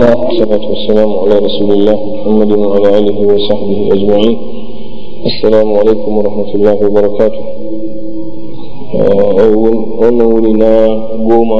الله والصلاة والسلام على رسول الله محمد وعلى آله وصحبه أجمعين السلام عليكم ورحمة الله وبركاته wannan wuri na goma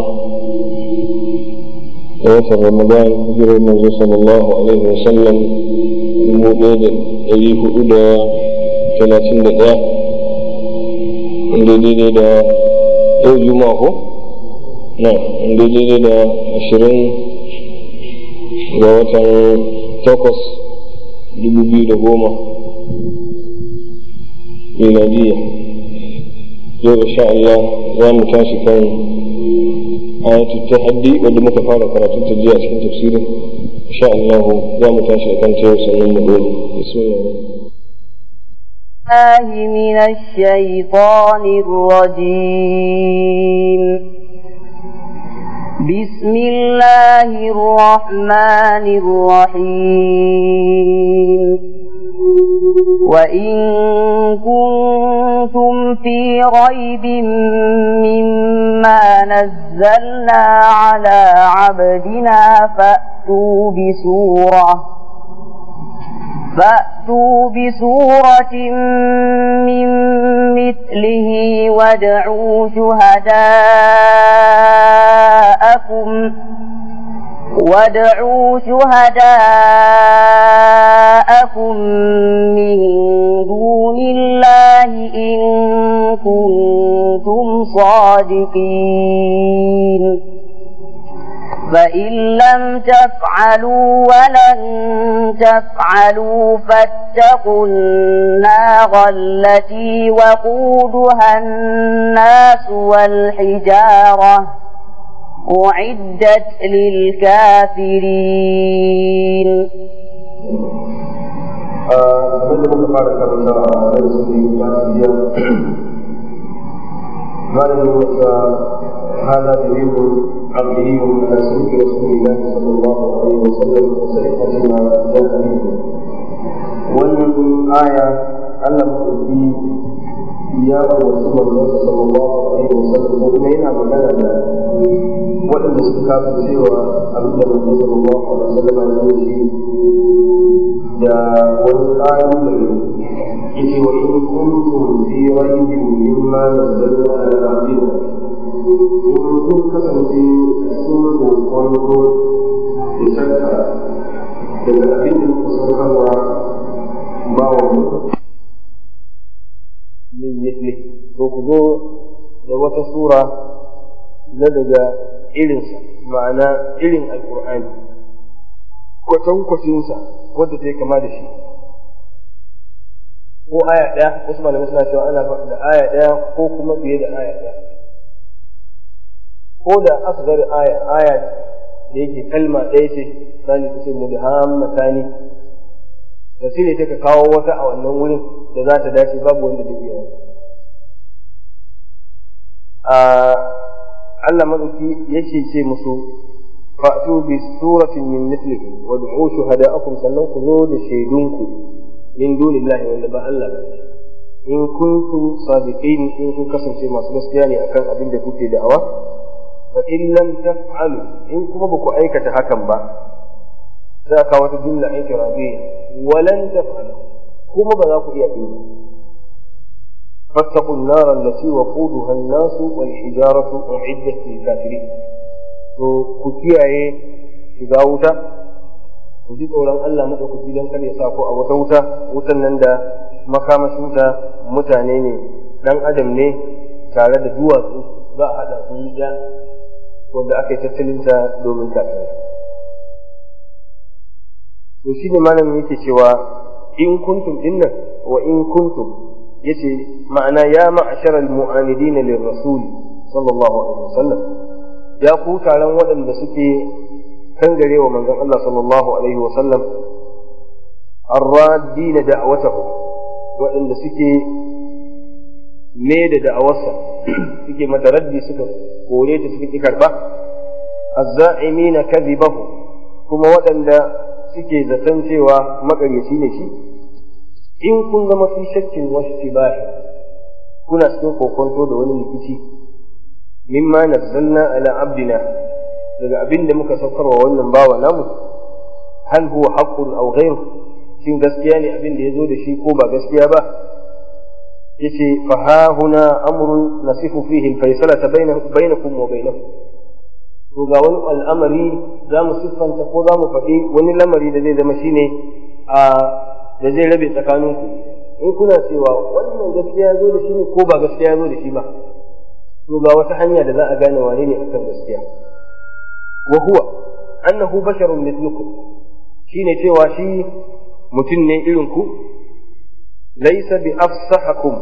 a watan ramadan hijirar manzo sallallahu alaihi wasallam dubu ɗaya da ɗari hudu da talatin da ɗaya inda daidai da yau juma'a ko na inda daidai da ashirin ga watan takwas dubu biyu da goma miladiya yau insha Allah za mu tashi kan ayatul tahaddi wanda muka fara karatun ta jiya cikin tafsirin insha Allah za mu tashi akan ta yau sannan mu dole bismillah الله من الشيطان الرجيم بسم الله الرحمن الرحيم وإن كنتم في ريب مما نزلنا على عبدنا فأتوا بسورة فأتوا بسورة من مثله وادعوا شهداءكم وادعوا شهداءكم من دون الله إن كنتم صادقين فإن لم تفعلوا ولن تفعلوا فاتقوا النار التي وقودها الناس والحجارة أعدت للكافرين abinda muka fara karanta a darasin da ya jiya malamin wasa هذا دليل عقلي على سلوك رسول الله صلى الله عليه وسلم وصحة ما جاء به wannan aya Allah maɗauki ya rawaci manzonsa sallallahu alaihi wasallam ko kuma yana magana da waɗanda suka kafa cewa abin da manzon sallallahu alaihi wasallam ya zo shi da wani ƙalubale yace wa in kuntum fi raibin mimma nazzalna ala abdina in kun kasance sun kokonto da shakka daga abin da muka saukarwa ba wa mutu min misli to ku zo da wata sura na daga irinsa ma'ana irin alkur'ani kwatankwacinsa wadda ta yi kama da shi ko aya ɗaya wasu malamai suna cewa ana da aya ɗaya ko kuma fiye da aya ɗaya ko da asgar aya aya da yake kalma ɗaya ce misali ta ce mudhammatani da shi ne ta ka kawo wata a wannan wurin da za ta dace babu wanda zai iya a Allah madauki yake ce musu fa'tu bi suratin min mithlihi wa du'u shuhada'akum sannan ku zo da shaidunku min dunillahi wanda ba Allah ba in kuntum sadiqin in kun kasance masu gaskiya ne akan abin da kuke da'awa fa in lam taf'alu in kuma ba ku aikata hakan ba za ka wata jumla ikirabiyya walan taf'alu kuma ba za ku iya yi فاتقوا النار التي وقودها الناس والحجارة أعدت للكافرين to ku kiyaye shiga wuta ku ji tsoron Allah maɗaukaki don kada ya sa ku a wata wuta wutan nan da makamashinta mutane ne ɗan adam ne tare da duwatsu za a haɗa su ya wanda aka yi tattalinta domin kafirai to shi ne malamin yake cewa in kuntum dinnan wa in kuntum yace ma'ana ya ma'ashara al-mu'anidina lirrasul sallallahu alaihi wasallam ya ku taron waɗanda suke kangare wa manzon Allah sallallahu alaihi wasallam arradina da'watahu waɗanda suke me da da'awarsa suke mata raddi suka kore ta suka ki karba azza'imina kadhibahu kuma waɗanda suke zaton cewa makaryaci ne shi in kun zama fi shakkin wasu tibahi kuna cikin kokonto da wani rikici mimma nazzalna ala abdina daga abin da muka saukarwa wannan bawa namu hal huwa haqqun aw ghayru shin gaskiya ne abin da ya zo da shi ko ba gaskiya ba yace fa ha huna amrun nasifu fihi al-faysalata bainakum wa bainahum to ga wani al'amari za mu siffanta ko za mu faɗi wani lamari da zai zama shine a da zai rabe tsakaninku in kuna cewa wannan gaskiya ya zo da shi ne ko ba gaskiya ya zo da shi ba to ga wata hanya da za a gane wane ne akan gaskiya wa huwa annahu basharun mithlukum shine cewa shi mutum ne irin ku laysa bi afsahakum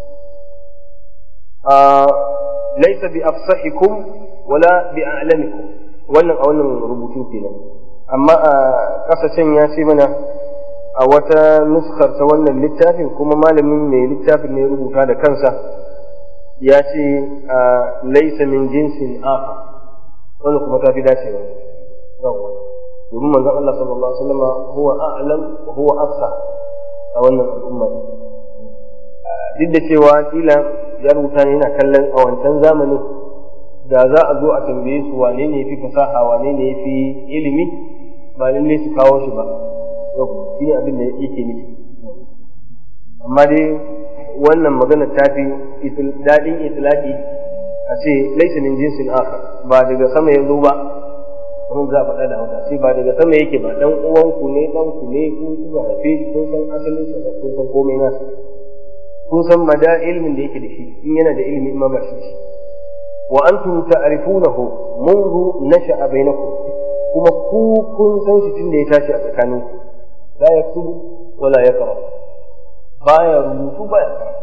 laysa bi afsahikum wala bi a'lamikum wannan a wannan rubutun kenan amma a kasashen ya ce mana a wata nuskar ta wannan littafin kuma malamin mai littafin ne rubuta da kansa ya ce laisa min jinsin afa wannan kuma ta fi dacewa domin manzon Allah sallallahu alaihi wasallam huwa a'lam wa huwa afsa a wannan al'umma duk da cewa kila ya rubuta ne yana kallon a wancan zamanin da za a zo a tambaye su wane ne fi fasaha wane ne fi ilimi ba lalle su kawo shi ba shi ne abin da yake nufi amma dai wannan magana ta fi daɗin itilaki a ce laisa min jinsin akhar ba daga sama ya zo ba kuma za a faɗa da hausa sai ba daga sama yake ba dan uwanku ne dan ku ne kun kuka haife shi kun san asalin sa da kun san komai nasa kun san mada ilmin da yake da shi in yana da ilimi ma ba shi wa antum ta'rifunahu منذ نشأ بينكم kuma ku kun san shi tun da ya tashi a tsakaninku la yaktubu wala yaqra baya rubutu baya karatu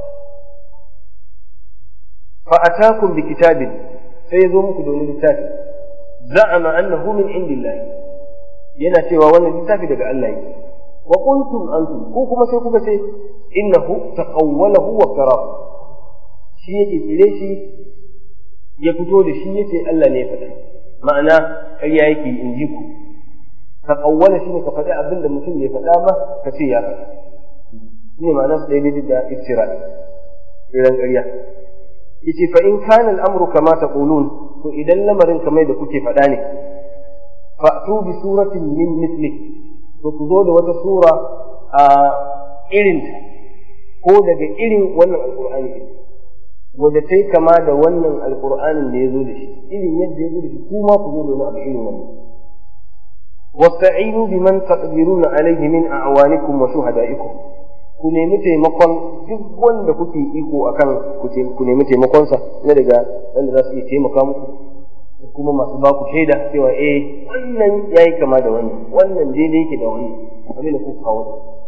fa atakum bi kitabin sai ya zo muku da wani littafi za'ama annahu min indillahi yana cewa wannan littafi daga Allah yake wa kuntum antum ko kuma sai kuka ce innahu taqawwalahu wa karahu shi yake tsire shi ya fito da shi yace Allah ne ya faɗa ma'ana ƙarya yake in ji ku taqawwala shine ka faɗi abin da mutum bai faɗa ba ka ce ya faɗa shine ma'anar sa daidai da iftira'i irin ƙarya yace fa in kana al-amru kama taqulun to idan lamarin kamar da kuke faɗa ne fa'tu bi suratin min mithli to ku zo da wata sura a irin ko daga irin wannan alqur'ani din wanda ta kama da wannan alqur'anin da ya zo da shi irin yadda ya zo da shi kuma ku zo da wani abu irin wannan wasta'inu biman taqdiruna alayhi min a'wanikum wa shuhada'ikum ku nemi taimakon duk wanda kuke iko akan ku nemi taimakonsa na daga wanda za su iya taimaka muku da kuma masu baku shaida cewa eh wannan yayi kama da wannan wannan daidai yake da wannan abin da kuka kawo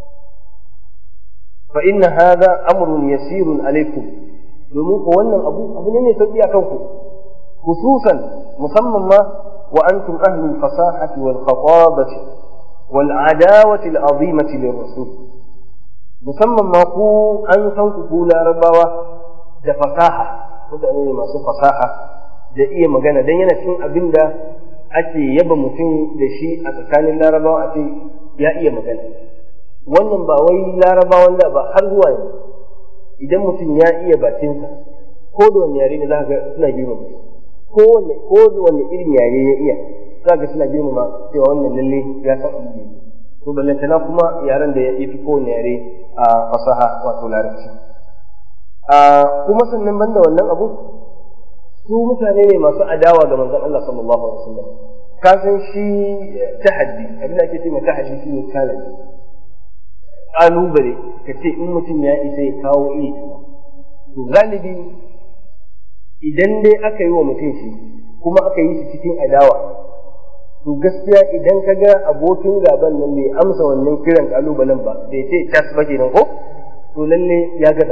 fa inna hadha amrun yasirun alaikum domin ko wannan abu abu ne mai sauki akan ku khususan musamman ma wa antum ahlul fasahati wal khatabati wal adawati al azimati lirrasul musamman ma ku an san ku ku larabawa da fasaha mutane ne masu fasaha da iya magana dan yana cikin abin da ake yaba mutum da shi a tsakanin larabawa a ce ya iya magana wannan ba wai larabawan da ba har zuwa yanzu idan mutum ya iya bakinsa ko da wani yare ne za ga suna girmama shi ko wanne ko da wani irin yare ya iya za ga suna girmama cewa wannan lalle ya san abin da yake to ballantana kuma yaren da ya fi kowane yare a fasaha wato larabci kuma sannan banda wannan abu su mutane ne masu adawa ga manzon Allah sallallahu alaihi wasallam ka san shi tahaddi abin da ake cewa tahaddi shi ne challenge kalubale ka ce in mutum ya isa ya kawo iri to galibi idan dai aka yi wa mutum shi kuma aka yi shi cikin adawa to gaskiya idan ka ga abokin gaban nan bai amsa wannan kiran kalubalen ba bai ce tas ba kenan ko to lalle ya gaza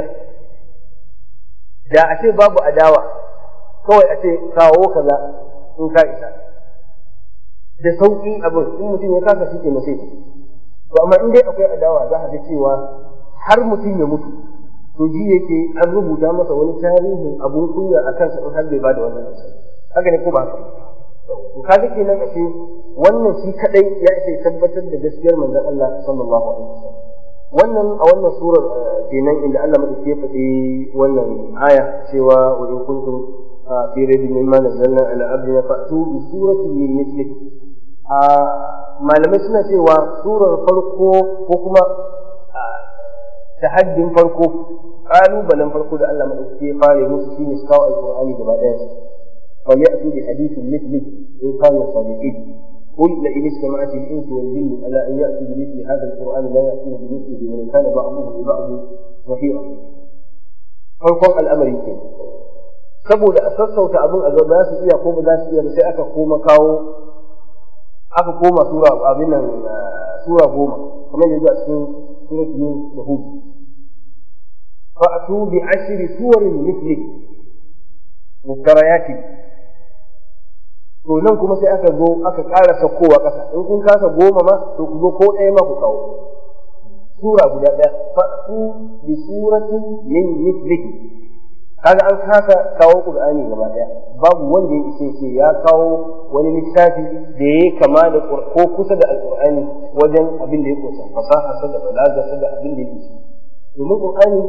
da a ce babu adawa kawai a ce kawo kaza in ka isa da sauƙi abin in mutum ya kasa shi ke mace to amma in dai akwai adawa za a ga cewa har mutum ya mutu to ji yake an rubuta masa wani tarihin abun kunya a kansa in har bai ba da wannan haka ne ko ba haka to kaga kenan ashe wannan shi kadai ya ce tabbatar da gaskiyar manzon Allah sallallahu alaihi wasallam wannan a wannan surar kenan inda Allah madauki ya faɗi wannan aya cewa wa in kuntum fi raybin mimma nazzalna ala abdina fa'tu bi suratin min mithlihi a malamai suna cewa surar farko ko kuma tahaddin farko kalubalen farko da Allah madaukake ya fara musu shine su kawo alqur'ani gaba daya fa ya'tu bi hadithin mithli in kanu sadiqin قل لئن اجتمعت الانس والجن على ان ياتوا بمثل هذا القران لا ياتون بمثله ولو كان بعضهم لبعض ظهيرا. farkon al'amari ke saboda a sassauta abin a za su iya ko ba za su iya ba sai aka koma kawo aka koma sura abin nan sura goma kamar yadda a cikin surat yunus da hud fa'atu bi ashri suwarin mithli mukarayati to nan kuma sai aka zo aka ƙara saukowa ƙasa in kun kasa goma ma to ku zo ko ɗaya ma ku kawo sura guda ɗaya fa'atu bi suratin min mithlihi kaga an kasa kawo qur'ani gaba ɗaya babu wanda ya ishe ce ya kawo wani littafi da ya kama da ko kusa da alqur'ani wajen abin da ya kusa fasaha sa da balaga sa da abin da yake ciki domin qur'ani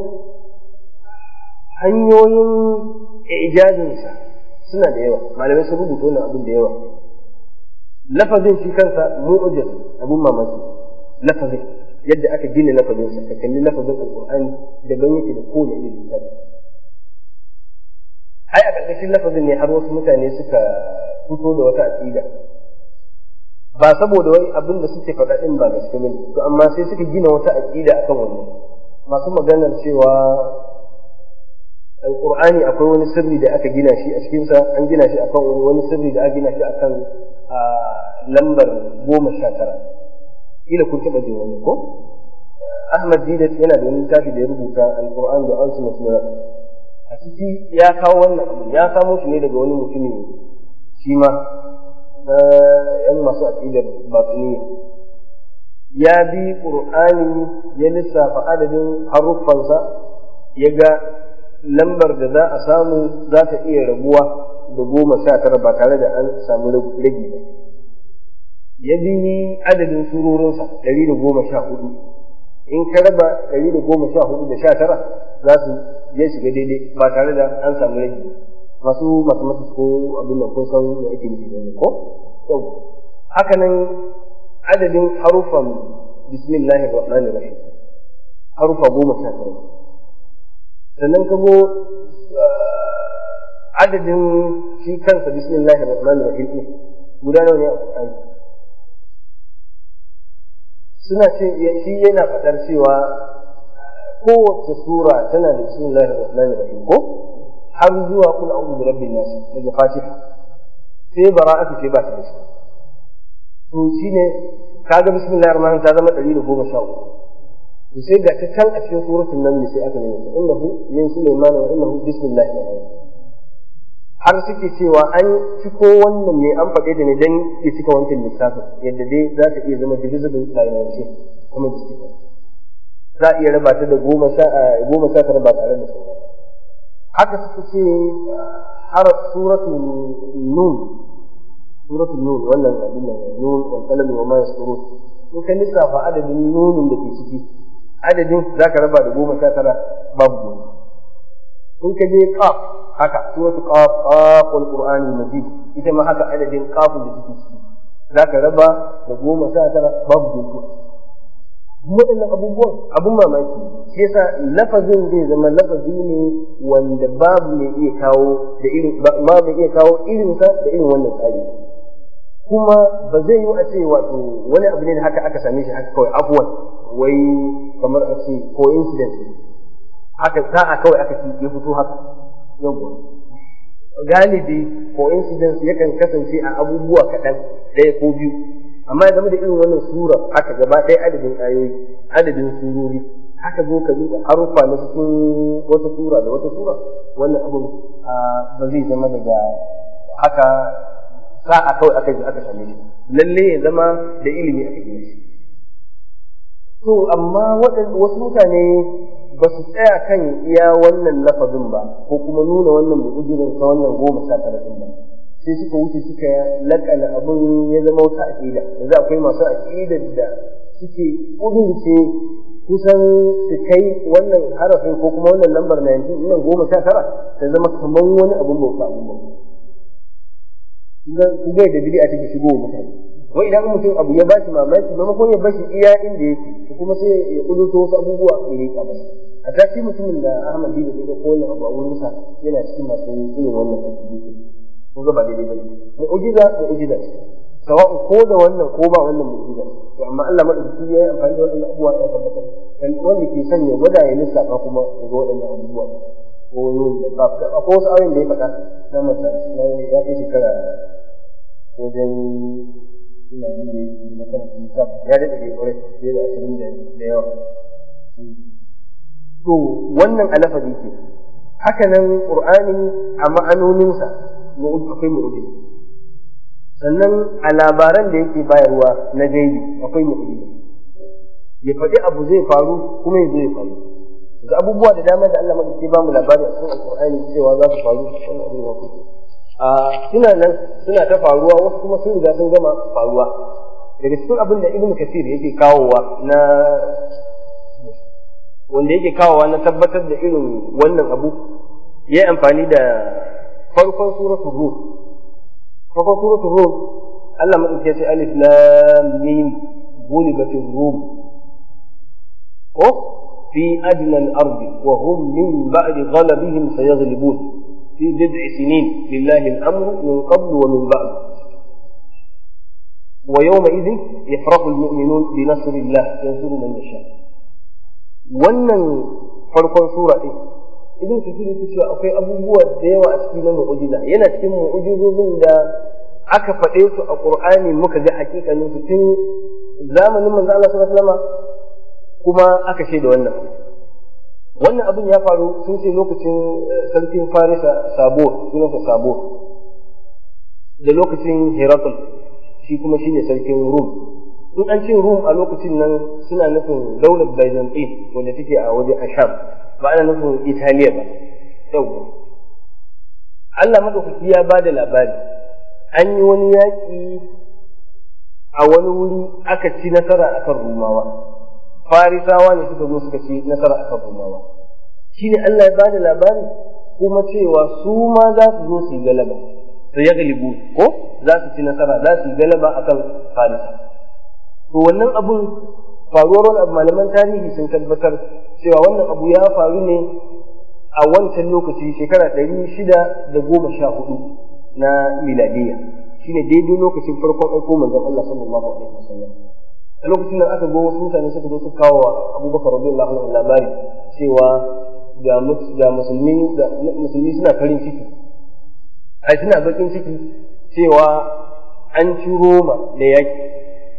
hanyoyin ijazin sa suna da yawa malamai sun rubuta wannan abin da yawa lafazin shi kansa mu'jiz abun mamaki lafazin yadda aka gina lafazin sa ka kalli lafazin alqur'ani daban yake da kowane irin littafi ai a ƙarƙashin lafazin ne har wasu mutane suka fito da wata aƙida ba saboda wani abin da suke faɗa ɗin ba gaske bane to amma sai suka gina wata aƙida akan wannan masu maganar cewa alƙur'ani akwai wani sirri da aka gina shi a cikinsa an gina shi akan wani sirri da aka gina shi akan lambar goma sha tara kila kun taɓa jin wani ko Ahmad Didat yana da wani littafi da ya rubuta Al-Qur'an da Ultimate Miracle a ciki ya kawo wannan abu ya samo shi ne daga wani mutumi shi ma na yan masu aqidar batiniya ya bi Qur'ani ya lissafa adadin haruffansa ya ga lambar da za a samu za ta iya rabuwa da goma sha tara ba tare da an samu ragi ba ya bi adadin surorinsa ɗari da goma sha hudu in ka raba ɗari da goma sha hudu da sha tara za su ya shiga daidai ba tare da an samu rage masu mathematics ko abin nan kun san me ake nufi da ko yau haka nan adadin harufan bismillahir rahmanir rahim harufa goma sha tara sannan ka go adadin shi kansa bismillahir rahmanir rahim guda nawa ne a Qur'ani suna ce shi yana faɗar cewa kowace sura tana da bismillahir rahmanir rahim ko har zuwa kul a'udhu bi rabbin nas daga fatiha sai bara'atu ce ba ta da shi to shine kaga bismillahir rahmanir ta zama 113 to sai ga ta can a cikin suratul naml sai aka nuna ta innahu min sulaiman wa innahu bismillahir rahmanir har suke cewa an ciko wannan ne an faɗe da ne dan ya cika wancan lissafin yadda dai za ta iya zama divisible by 19 kuma da suke za a iya raba ta da goma sha goma sha tara ba tare da su haka suka ce har suratul nun suratul nun wannan abin nan nun wal qalam wa ma yasturun in ka lissafa adadin nunin da ke ciki adadin zaka raba da goma sha tara babu goma in ka je qaf haka suratul qaf qaf wal qur'anil majid ita ma haka adadin qafun da take ciki zaka raba da goma sha tara babu goma waɗannan abubuwan abun mamaki shi yasa lafazin zai zama lafazi ne wanda babu mai iya kawo da irin ba mai iya kawo irin sa da irin wannan tsari kuma ba zai yi a ce wato wani abu ne da haka aka same shi haka kawai abuwan wai kamar a ce coincidence haka sa'a kawai aka ci ya fito haka yawwa galibi coincidence yakan kasance a abubuwa kaɗan ɗaya ko biyu amma ya zama da irin wannan sura haka gaba ɗaya adadin ayoyi adadin surori haka zo ka duba harufa na cikin wata sura da wata sura wannan abun ba zai zama daga haka sa'a kawai aka ji aka same shi lalle ya zama da ilimi aka gina shi to amma wasu mutane ba su tsaya kan iya wannan lafazin ba ko kuma nuna wannan mu'ujirin ta wannan goma sha tara ɗin ba sai suka wuce suka lakana abin ya zama wata aƙida yanzu akwai masu aƙidar da suke ƙudurce kusan su kai wannan harafin ko kuma wannan lambar 19 nan goma sha tara ta zama kamar wani abin bauta abin bauta ku ga da bid'a take shigo mutane wai idan mutum abu ya bashi mamaki maimakon ya bashi iya inda yake to kuma sai ya kuduto wasu abubuwa ya rika masa a tashi mutumin da Ahmad Dina da ko wannan abu a wurin sa yana cikin masu irin wannan addini ko ga ba daidai bane mu'jiza mu'jiza ce sawa'u ko da wannan ko ba wannan mu'jiza ce to amma Allah madaukaki ya yi amfani da wannan abubuwa ya tabbatar kan wanda ke son ya gwada ya lissafa kuma ya ga waɗannan abubuwa ko da ba ko wasu ayoyin da ya faɗa na masa ya kai shekara wajen ina ji da na karanta littafi ya daɗe da ƙwarai fiye da ashirin da yawa to wannan alafazi ke haka nan ƙur'ani a ma'anoninsa akwai mu'ujiza sannan a labaran da yake bayarwa na gaibi akwai mu'ujiza ya faɗi abu zai faru kuma ya zo ya faru da abubuwa da dama da Allah madauki ba mu labari a cikin alƙur'ani cewa za su faru wannan abin ya kuke a suna nan suna ta faruwa wasu kuma sun riga sun gama faruwa daga cikin abin da ibnu kasir yake kawowa na wanda yake kawowa na tabbatar da irin wannan abu ya yi amfani da farkon suratul ruh farkon suratul ruh Allah madauki ya ce alif lam mim gulibatir rum ko fi adna al-ardi wa hum min ba'di ghalabihim sayaghlibun في بضع سنين لله الأمر من قبل ومن بعد ويومئذ يفرح المؤمنون بنصر الله ينصر من يشاء wannan farkon sura ɗin ibn kathir yake cewa akwai abubuwa da yawa a cikin mu'jiza yana cikin mu'jizozin da aka faɗe su a qur'ani muka ga hakikanin su tun zamanin manzo Allah sallallahu alaihi wasallam kuma aka shaida wannan wannan abin ya faru sun ce lokacin sarkin farisa sabo sunansa sabo da lokacin herakl shi kuma shine sarkin rum in an ce rum a lokacin nan suna nufin daular byzantine wanda take a waje a sham ba ana nufin italiya ba yau Allah madaukaki ya ba da labari an yi wani yaƙi a wani wuri aka ci nasara akan rumawa farisawa ne suka zo suka ci nasara a kan rumawa shi ne Allah ya bada labari kuma cewa su ma za su zo su yi galaba su ya galibu ko za su ci nasara za su yi galaba a kan farisa to wannan abun faruwar wani abu malaman tarihi sun tabbatar cewa wannan abu ya faru ne a wancan lokaci shekara ɗari shida da goma sha hudu na miladiyya shine daidai lokacin farkon aiko manzon Allah sallallahu alaihi wasallam a lokacin nan aka go wasu mutane suka zo su kawo wa abubakar radiyallahu anhu labari cewa ga ga musulmi da musulmi suna farin ciki ai suna bakin ciki cewa an ci Roma da yaki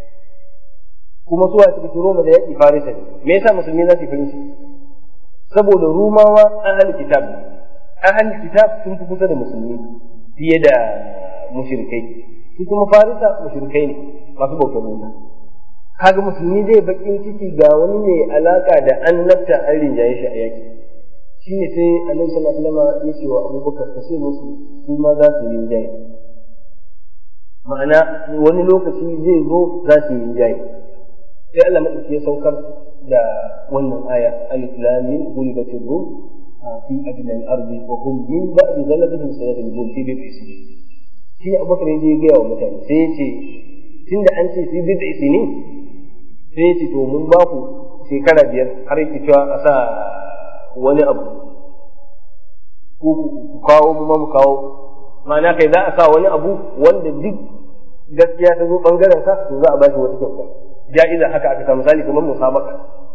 kuma su suka ci Roma da yaki Farisa ne me yasa musulmi za su yi farin ciki saboda Rumawa ahli kitab ahli kitab sun fi kusa da musulmi fiye da mushrikai su kuma Farisa mushrikai ne masu bautar wuta kaga musulmi zai bakin ciki ga wani mai alaka da annabta an rinjaye shi a yaki shi ne sai annabi sallallahu alaihi wasallam ya ce wa abubakar ka ce musu su ma za su rinjaye ma'ana wani lokaci zai zo za su rinjaye sai Allah madauki ya saukar da wannan aya alif lam mim gulibatir rum fi adna al-ardi wa hum min ba'di ghalabihim sayaghlibun fi bid'i sinin shi abubakar ya je ga wa mutane sai ya ce tunda an ce fi bid'i sinin sai ya ce to mun ba ku shekara biyar har yake cewa a sa wani abu ku kawo mu mu kawo ma'ana kai za a sa wani abu wanda duk gaskiya ta zo bangaren ka to za a ba shi wata kyauta ja'iza haka aka samu misali kamar musabaka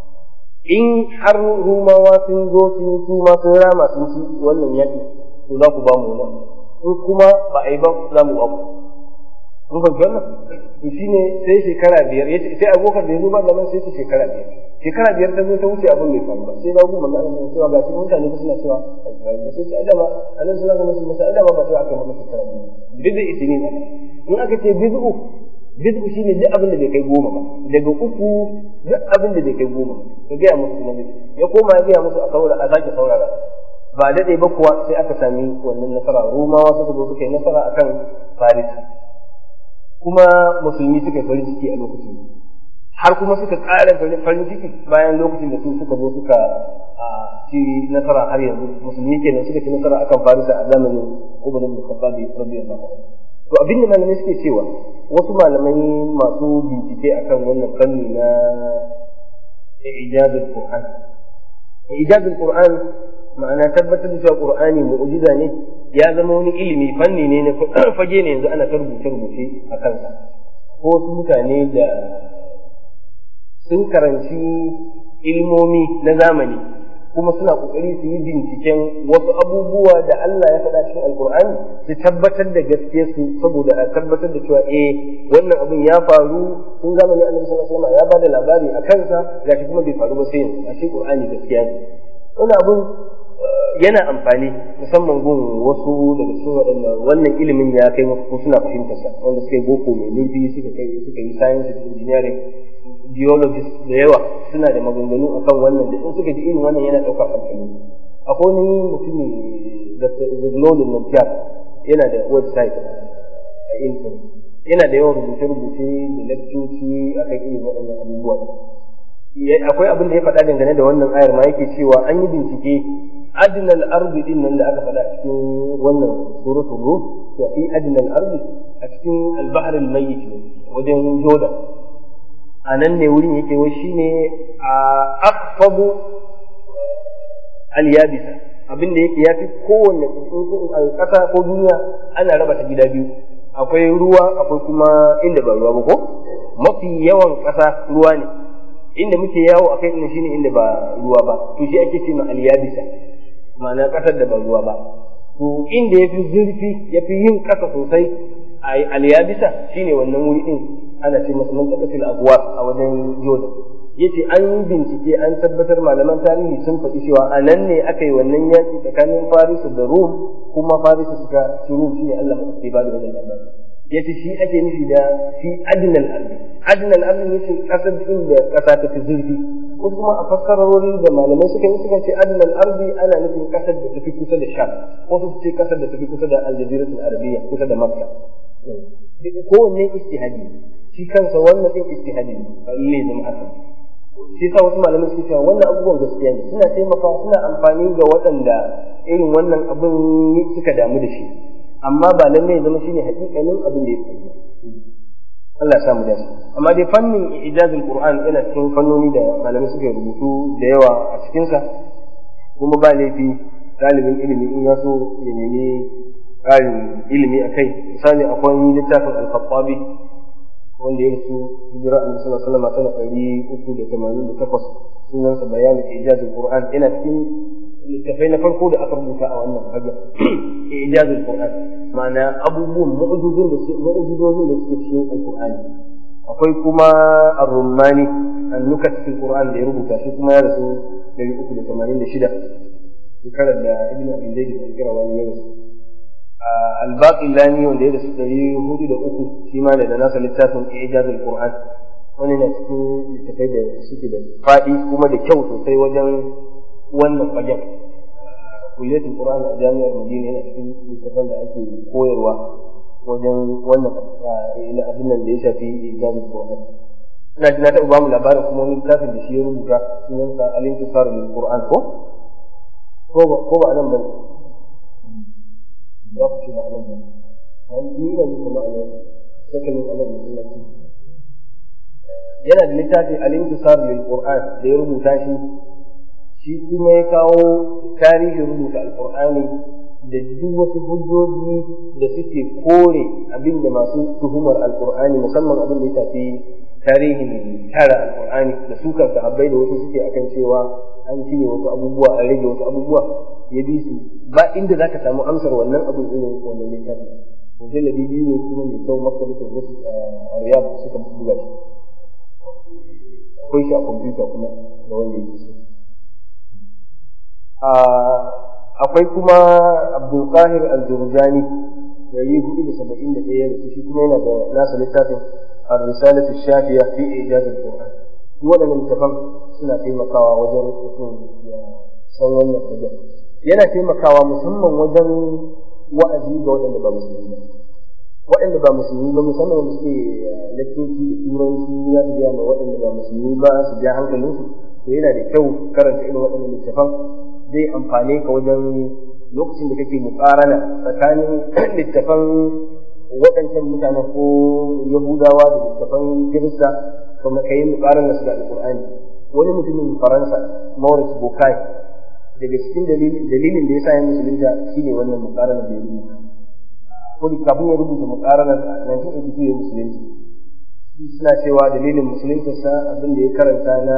in har rumawa sun zo sun su ma sun rama sun ci wannan yaƙi to za ku ba mu nan in kuma ba a yi ba za mu ba ku mun fahimci wannan to shine sai shekara biyar yace sai abokan da ya zo ba zaman sai ta shekara biyar shekara biyar ta zo ta wuce abin mai faru ba sai na gumma na Allah cewa ga shi mutane ba suna cewa ba sai ta adama annabi sallallahu alaihi wasallam sai adama ba sai aka maka shekara biyar bid'u isinin in aka ce bid'u bid'u shine duk abin da bai kai goma ba daga uku duk abin da bai kai goma ka gaya musu kuma ya koma ya gaya musu a saurara a sake saurara ba daɗe ba kuwa sai aka sami wannan nasara romawa suka zo suka yi nasara akan farisa kuma musulmi suka yi farin ciki a lokacin har kuma suka ƙara farin ciki bayan lokacin da su suka zo suka ci nasara har yanzu musulmi kenan suka ci nasara akan farisa a zamanin umar ibn khattab radiyallahu anhu to abin da malamai suke cewa wasu malamai masu bincike akan wannan fanni na ijazul qur'an ijazul qur'an ma'ana tabbatar da cewa qur'ani mu'jiza ne ya zama wani ilimi fanni ne na fage ne yanzu ana ta rubuce rubuce a kansa ko wasu mutane da sun karanci ilmomi na zamani kuma suna kokari su yi binciken wasu abubuwa da Allah ya faɗa cikin alkur'ani su tabbatar da gaske su saboda a tabbatar da cewa eh wannan abin ya faru tun zamanin annabi sallallahu alaihi wasallam ya bada labari a kansa gashi kuma bai faru ba sai yanzu a shi qur'ani gaskiya ne wannan abin yana amfani musamman gun wasu daga cikin waɗannan wannan ilimin ya kai musu ko suna fahimtar sa wanda suka yi boko mai zurfi suka kai suka yi science engineering geologist da yawa suna da maganganu akan wannan da in suka ji irin wannan yana ɗaukar hankali akwai wani mutumi da zuglolin nan yana da website a internet yana da yawan rubuce-rubuce da lakcoci akan irin waɗannan abubuwa akwai abin da ya faɗa dangane da wannan ayar ma yake cewa an yi bincike adinal ardi din nan da aka faɗa a cikin wannan suratul ruh to fi adinal ardi a cikin al-bahr al-mayyit wajen jordan a nan ne wurin yake wai shine a akfabu al-yabisa abin da yake yafi kowanne ƙasa ko duniya ana raba ta gida biyu akwai ruwa akwai kuma inda ba ruwa ba ko mafi yawan ƙasa ruwa ne inda muke yawo akai din shine inda ba ruwa ba to shi ake cewa al-yabisa ma'ana ƙasar da ba ruwa ba to inda yafi zurfi yafi yin ƙasa sosai a al-yabisa shine wannan wuri din ana ce masa mantaqatul abwab a wajen Jordan yace an yi bincike an tabbatar malaman tarihi sun faɗi cewa a nan ne aka yi wannan yaƙi tsakanin Farisu da Rum kuma Farisu suka ci Rum shine Allah mai ba da wannan labari yace shi ake nufi da fi adnal ardi adnal ardi yace kasar inda kasa ta fi zurfi wasu kuma a fassarori da malamai suka yi suka ce adnal ardi ana nufin kasar da tafi kusa da sham wasu su ce kasar da tafi kusa da aljaziratul arabiyya kusa da makka kowanne istihadi shi kansa wannan din istihadi ba lalle zama haka shi sa wasu malamai suke cewa wannan abubuwan gaskiya ne suna taimakawa suna amfani ga waɗanda irin wannan abin suka damu da shi amma ba lallai zama shine hakikanin abin da ya faru Allah ya samu dace amma dai fannin ijazul qur'an yana cikin fannoni da malamai suka rubutu da yawa a cikin sa kuma ba laifi ɗalibin ilimi in ya so ya nemi ƙarin ilimi a kai misali akwai littafin al-khattabi wanda ya rasu hijira annabi sallallahu alaihi wasallam sana ɗari uku da tamanin da takwas sunansa bayanin ijazul qur'an yana cikin littafai na farko da aka rubuta a wannan fagen ijazul qur'an ma'ana abubuwan mu'jizun da mu'jizozin da suke cikin alqur'ani akwai kuma ar-rumani an-nukat fil qur'an da ya rubuta shi kuma ya rasu 386 shekarar da ibn abi zaid al-qirawani ya rasu al-baqi lani wanda ya rasu 403 shi ma da nasa littafin ijazul qur'an wani na cikin littafai da suke da faɗi kuma da kyau sosai wajen wannan fagen kulliyatul qur'an a jami'ar madina yana cikin littafan da ake koyarwa wajen wannan abin nan da ya shafi ijazul qur'an ina ji na taɓa ba mu labarin kuma wani littafin da shi ya rubuta sunansa al-intisar lil qur'an ko ko ba nan bane za ku ce ba nan bane ni ina ji kamar nan sakalin anan musallaci yana da littafi al-intisar lil qur'an da ya rubuta shi shi kuma ya kawo tarihin rubuta alkur'ani da duk wasu hujjoji da suke kore abin da masu tuhumar alkur'ani musamman abin da ya shafi tarihin tara alkur'ani da sukar sahabbai da wasu suke akan cewa an cire wasu abubuwa an rage wasu abubuwa ya bi su ba inda zaka samu amsar wannan abin irin wannan littafi mujalladi biyu ne kuma mai kyau maktabatul rusul a riyad suka buga shi akwai shi a kwamfuta kuma da wanda yake so akwai kuma abdulkahir al-jurjani dari hudu da saba'in da ɗaya da shi kuma yana da nasa littafin ar-risalatu shafiya fi ijaz al-qur'an duk waɗannan littafan suna taimakawa wajen mutum ya san wannan fagen yana taimakawa musamman wajen wa'azi ga waɗanda ba musulmi ba waɗanda ba musulmi ba musamman wanda suke lakcoci da turanci za su gaya ma waɗanda ba musulmi ba su ja hankalinsu to yana da kyau karanta irin waɗannan littafan zai amfane ka wajen lokacin da kake mukarana tsakanin littafan waɗancan mutanen ko yahudawa da littafan kirista kuma ka yi mukarar su da alƙur'ani wani mutumin faransa maurice bokai daga cikin dalilin da ya sa ya musulunta shine wannan mukarar da ya rubuta ko da kafin ya rubuta mukarar 1982 ya musulunta suna cewa dalilin musuluntarsa abin da ya karanta na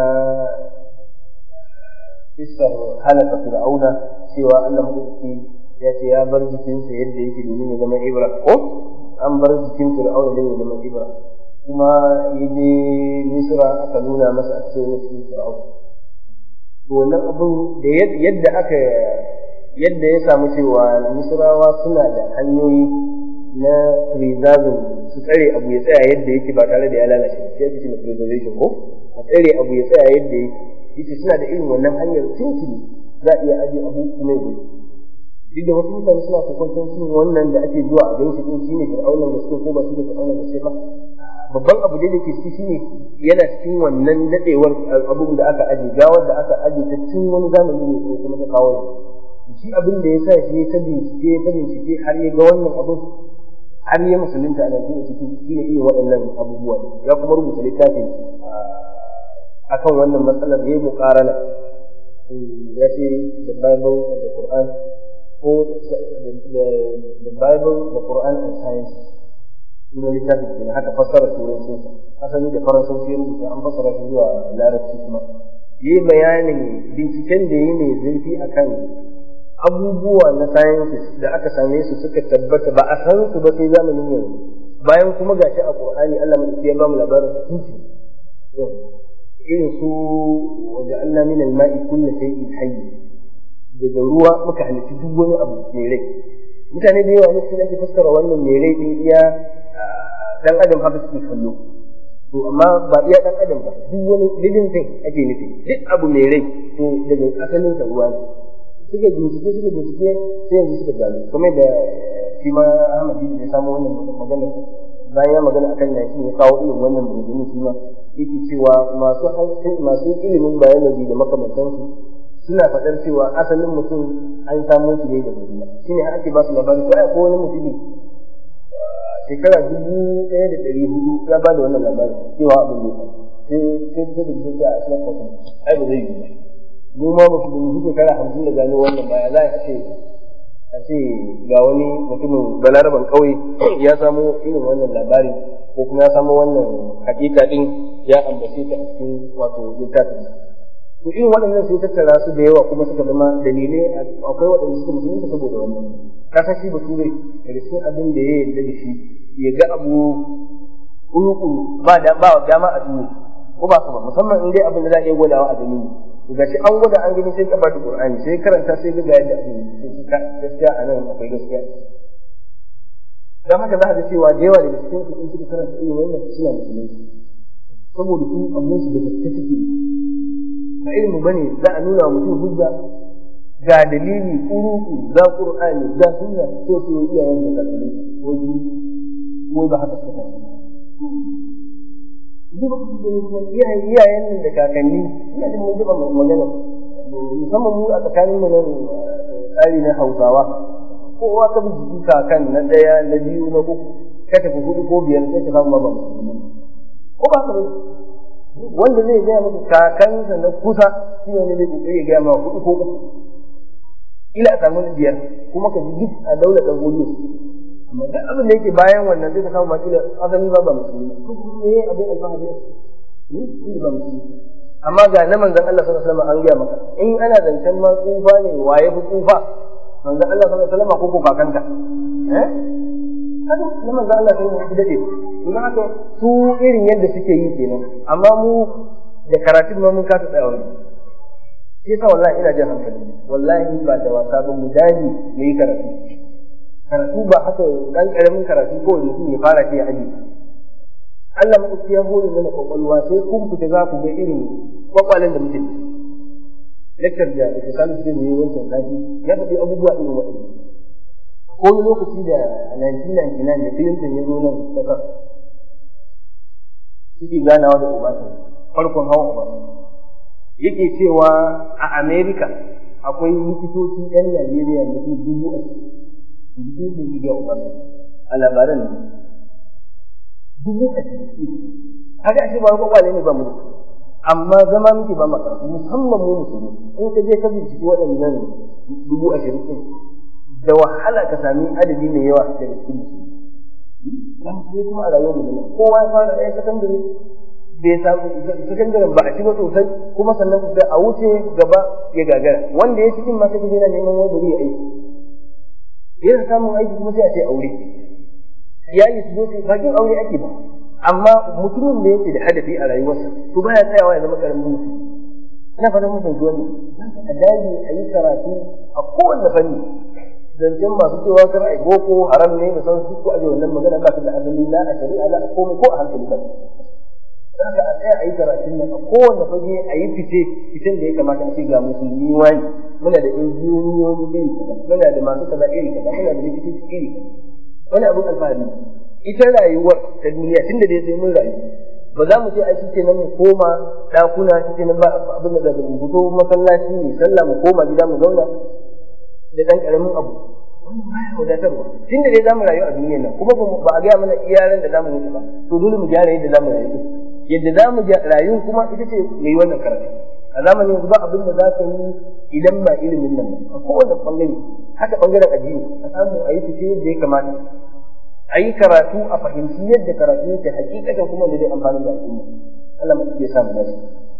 isar halaka fir'auna cewa Allah maɗauki ya ce ya bar jikinsa yadda yake domin ya zama ibra ko an bar jikin fir'auna don ya zama ibra kuma ya je misra aka nuna masa a cikin cikin fir'auna to wannan abin da yadda aka yadda ya samu cewa misrawa suna da hanyoyi na preserving su tsare abu ya tsaya yadda yake ba tare da ya lalace shi ake cewa preservation ko a tsare abu ya tsaya yadda yake yace suna da irin wannan hanyar tuntuni za a iya ajiye abu kuma ya gudu duk da wasu mutane suna kokwanton cin wannan da ake zuwa a gan shi din shine fir'aunan da suke ko ba shine fir'aunan da suke ba babban abu da yake ciki shine yana cikin wannan dadewar abun da aka aje gawar da aka aje ta cikin wani zamani ne ko kuma ta kawo shi abin da ya sa shi ta bincike ta bincike har ya ga wannan abun har ya musulunta a nan cikin shine irin waɗannan abubuwa ya kuma rubuta littafin akan wannan matsalar ya yi mukarana ya ce the bible and the quran ko the bible the quran and science ina littafin kenan haka fassara turancin asali da faransanci ya rubuta an fassara shi zuwa larabci kuma yi bayanin binciken da yi ne zurfi akan abubuwa na sciences da aka same su suka tabbata ba a san su ba sai zamanin yanzu bayan kuma gashi a qur'ani Allah mai ya ba mu labarin tunci irin su waje Allah min al-ma'i kullu shay'in hayy daga ruwa muka halitta duk wani abu mai rai mutane da yawa ne sun ake fassara wannan mai rai din iya dan adam haka suke kallo to amma ba iya dan adam ba duk wani living thing ake nufi duk abu mai rai to daga asalin sa ruwa ne suka bincike suka bincike sai yanzu suka gano kamar da shi ma Ahmad da ya samu wannan maganar bayan ya magana akan yakin ya kawo irin wannan maganganu shi ma yake cewa masu masu ilimin biology da makamantansu suna faɗar cewa asalin mutum an samo shi ne daga ruwa shine har ake ba su labari to ai ko wani mutumi shekara dubu ɗaya da ɗari hudu ya ba da wannan labari cewa abin da sai sai sai da sai a cikin kwatan ai ba zai yi ba mu ma musulmi shekara hamsin da gano wannan baya za a ce a ce ga wani mutumin balaraban ƙauye ya samo irin wannan labari ko kuma ya samo wannan hakika din ya ambace ta a cikin wato littafin to irin waɗannan sai tattara su da yawa kuma suka zama dalilai akwai waɗanda suka musulunta saboda wannan kasa shi ba turai daga cikin abin da ya yarda da shi ya ga abu kuru ba da ba dama a duniya ko ba ba musamman in dai abin da za a iya gwadawa a gani ga shi an gwada an gani sai ka ba da qur'ani sai karanta sai ga yadda abin sai ka gaskiya a nan akwai gaskiya dan haka za a ga cewa da yawa daga cikin su in suka karanta irin wannan suna musulunci saboda su amma su da gaske suke ba ilmu bane za a nuna mutum hujja ga dalili kuruku ga qur'ani ga sunna sai su iyayen da kakanni wai wai ba haka suka iyayen iyayen nan da kakanni ina da mun zuba magana musamman mu a tsakanin mu nan tsari na Hausawa kowa ka bi jiki kakan na daya na biyu na uku ka tafi hudu ko biyar sai ka samu ba musulmi ko ba ka wanda zai gaya maka kakansa na kusa shi ne zai kokari ya gaya maka hudu ko uku ila a samu biyar kuma ka ji duk a daular dan gudu amma duk abin da yake bayan wannan sai ka samu ma kila asali ba ba musulmi ko ne abin alfahari ne ba musulmi amma ga na manzon Allah sallallahu alaihi wasallam an gaya maka in ana zancen ma tsufa ne waye fi tsufa manzon Allah sallallahu alaihi wasallam ko ko kakanka eh kada na manzon Allah sai ya dade kuma haka su irin yadda suke yi kenan amma mu da karatun ma mun kasa tsaya wani shi yasa wallahi ina jin hankali wallahi ba da wasa ba mu daji mu yi karatu karatu ba haka dan karamin karatu ko mutum ya fara ce ya aji Allah maɗauki ya hore mana kwakwalwa sai kun fita za ku ga irin kwakwalen da muke Lektar da ita sanu zai yi wancan sati ya faɗi abubuwa irin waɗanda. Ko wani lokaci da a 1999 da Clinton ya zo nan ƙasar suke ganawa da Obasanjo farkon hawan Obasanjo. Yake cewa a Amerika akwai likitoci 'yan Najeriya mutum dubu a cikin da ya Obasanjo. a labaran nan dubu a cikin kaga ashe ba kwakwale ne ba mu amma zama muke ba maka musamman mu musulmi in ka je ka binciki waɗannan dubu ashirin ɗin da wahala ka sami adadi mai yawa daga cikin musulmi dan sai kuma a rayuwar mu kowa ya fara ɗaya sakandare bai samu sakandaren ba a ci ba sosai kuma sannan ku a wuce gaba ya gagara wanda ya cikin ma kake yana neman wani bari ya aiki yana samun aiki kuma sai a ce aure iyali su zo su bakin aure ake ba amma mutumin da yake da hadafi a rayuwarsa to baya tsayawa ya zama karamin mutum ina fatan mun fahimci wannan a daji a yi karatu a kowanne fanni zancen masu cewa kar ai boko haram ne da sauransu ko a wannan magana ba su da asali na a shari'a na a komai ko a hankali ba Saka a tsaya a yi karatun nan a kowane fage a yi fice fitan da ya kamata a ce ga musulmi wani muna da injiniyoyi iri kaza muna da masu kaza iri kaza muna da likitoci iri kaza wani abin alfahari ita rayuwar ta duniya tun da dai sai mun rayu ba za mu ce ai shi kenan mu koma ɗakuna shi kenan ba abin da zaga mu fito masallaci ne sallah mu koma gida mu zauna da ɗan ƙaramin abu wannan baya wadatarwa tun da dai za mu rayu a duniyar nan kuma ba a gaya mana iyalan da za mu mutu ba to dole mu gyara yadda za mu rayu yadda za mu rayu kuma ita ce mai wannan karatu a zamanin yanzu ba abin da za ka yi idan ba ilimin nan ba a kowane ɓangare haka ɓangaren addini a samu a yi fice yadda ya kamata a yi karatu a fahimci yadda karatu yake hakikatan kuma da zai amfani da al'umma Allah mutum ya samu dashi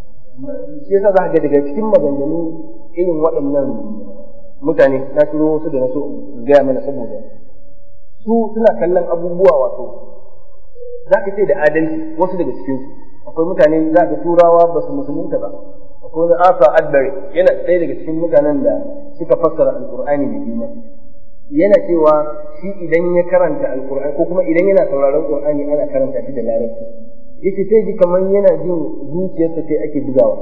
shi yasa za ka ga daga cikin maganganu irin waɗannan mutane na turo wasu da na so gaya mana saboda su suna kallon abubuwa wato za ka ce da adalci wasu daga cikin su akwai mutane za ka turawa ba su musulunta ba akwai wani asa adbari yana ɗaya daga cikin mutanen da suka fassara alƙur'ani mai girma yana cewa shi idan ya karanta alkur'ani ko kuma idan yana sauraron qur'ani ana karanta shi da larabci yace sai ji kamar yana jin zuciyarsa sai ake bugawa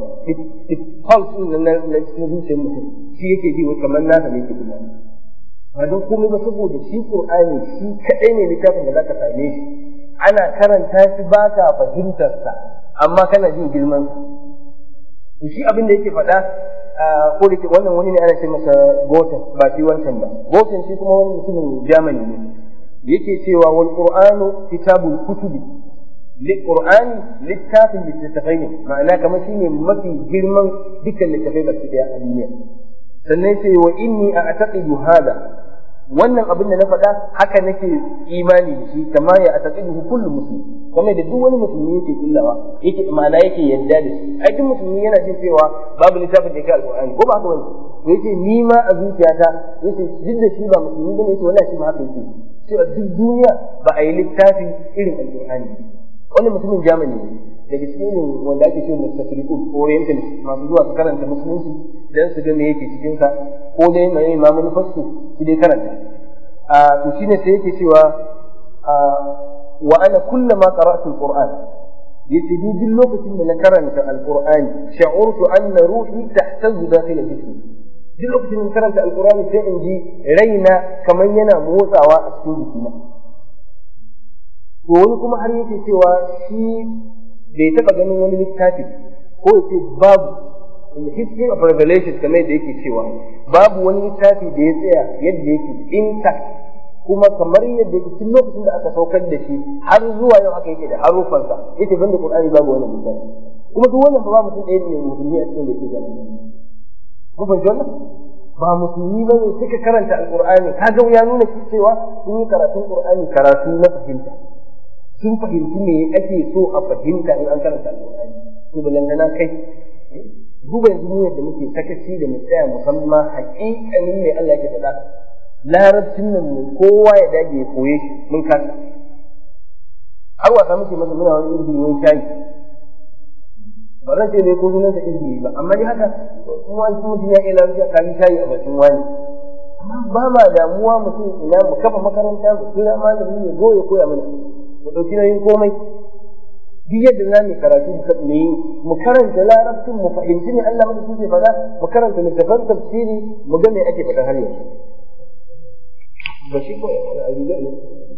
pulse din na na cikin zuciyar mutum shi yake ji kamar nasa ne yake bugawa ba don komai ba saboda shi qur'ani shi kadai ne littafin da zaka same shi ana karanta shi ba ka fahimtar sa amma kana jin girman to shi abin da yake faɗa ko da ke wannan wani ne ana ce masa gotan ba shi wancan ba gotan shi kuma wani mutumin Germany ne yake cewa wal qur'anu kitabul kutubi li qur'ani littafin littattafai ne ma'ana kamar shine mafi girman dukkan littattafai baki daya a duniya sannan sai wa inni a'taqidu hada wannan abin da na faɗa haka nake imani da shi kama ya ataqidu kullu muslim kuma da duk wani musulmi yake kullawa yake ma'ana yake yadda da shi ai duk musulmi yana jin cewa babu littafin da yake alqur'ani ko ba haka bane to yace ni ma a zuciyata yace duk da shi ba musulmi bane yace wallahi shi ma haka yake cewa duk duniya ba a yi littafi irin alqur'ani wannan mutumin Germany ne daga cikin wanda ake cewa mustashriqun orientalist masu zuwa su karanta musulunci dan su ga me yake cikin sa ko dai mai ma manufarsu su dai karanta a to shine sai yake cewa wa ana kullama qara'tu alquran yace ni duk lokacin da na karanta alqur'ani sha'urtu anna ruhi tahtazu dakhila jismi duk lokacin da na karanta alqur'ani sai in ji raina kamar yana motsawa a cikin jikina to wani kuma har yake cewa shi bai taba ganin wani littafi ko yace babu in the history of revelation kamar yadda yake cewa babu wani littafi da ya tsaya yadda yake intact kuma kamar yadda yake tun lokacin da aka saukar da shi har zuwa yau haka yake da harufansa yake banda qur'ani babu wani littafi kuma duk wannan ba mutum ɗaya ne musulmi a cikin da yake gani mun fahimci wannan ba musulmi ba ne suka karanta alqur'ani kaga ya nuna cewa sun yi karatun qur'ani karatu na fahimta sun fahimci me ake so a fahimta in an karanta alqur'ani to balantana kai duba yanzu mu yadda muke sakaci da mu tsaya musamman haƙiƙanin me Allah yake faɗa larabcin nan ne kowa ya dage ya koye shi mun kasa har wasa muke masa muna wani izini wani shayi ba zan ce dai ko sunan sa izini ba amma dai haka kuma wani mutum ya iya lafiya kan shayi a bakin wani amma ba ma damuwa mutum ina mu kafa makaranta mu kira malami ya zo ya koya mana mu ɗauki nauyin komai duk yadda za mu karatu mu yi mu karanta larabcin mu fahimci ne Allah mada suke faɗa mu karanta littafan tafsiri mu ga me ake faɗa har yanzu ba shi ko a riga ne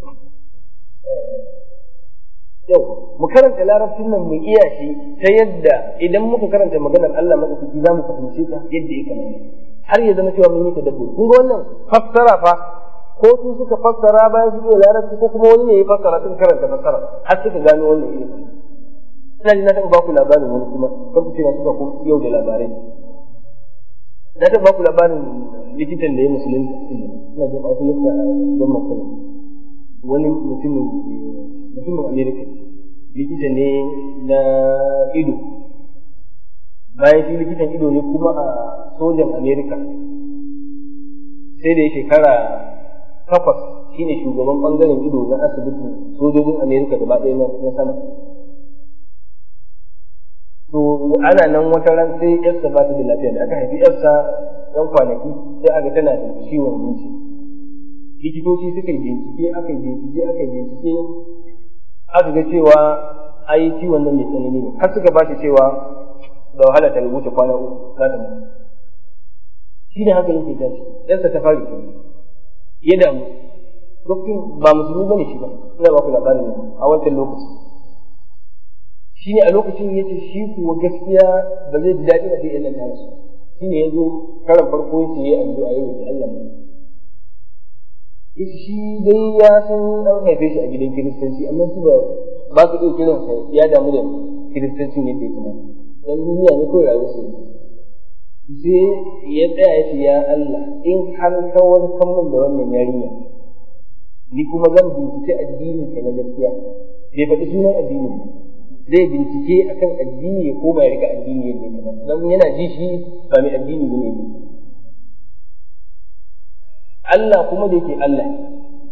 yau mu karanta larabcin nan mu iya shi ta yadda idan muka karanta maganar Allah mada suke za mu fahimce ta yadda ya kamata har ya zama cewa mun yi tadabbur kun ga wannan fassara fa ko su suka fassara bayan su iya larabci ko kuma wani ne ya fassara sun karanta fassara har suka gano wannan ilimi ina ji na taɓa baku labarin wani kuma kan ku ce na suka yau da labarai na taɓa baku labarin likitan da ya musulunta ina jin wasu likita a gwamnan kula wani mutumin mutumin amerika likita ne na ido bayan shi likitan ido ne kuma a sojan amerika sai da ya shekara takwas shine shugaban bangaren ido na asibitin sojojin amerika gaba ɗaya na sama to ana nan wata ran sai yarsa ba ta da lafiya da aka haifi yarsa yan kwanaki sai aka tana da ciwon zuci likitoci suka yi bincike aka yi bincike aka yi bincike aka ga cewa ai ciwon nan mai tsanani ne har suka ba shi cewa da wahala ta rubuta kwana uku za ta mutu shi ne haka yake tashi yarsa ta fara kenan ya damu lokacin ba musulmi bane shi ba ina ba ku labarin a wancan lokaci shi ne a lokacin ya ce shi kuwa gaskiya ba zai ji daɗi a sai nan tare su shi ne ya zo karan farko ya ce ya addu'a ya roƙi Allah mai yace shi dai ya san an haife shi a gidan kiristanci amma su ba ba su iya kiran sa ya damu da kiristancin yadda ya kamata dan duniya ne kawai rayuwar su sai ya tsaya ya ce ya Allah in har ka warkar min da wannan yarinya ni kuma zan bincike addinin ka na gaskiya bai faɗi sunan addinin ba zai bincike akan addini ya koma ya rika addini yadda ya kamata dan yana ji shi ba mai addini ne Allah kuma da yake Allah ne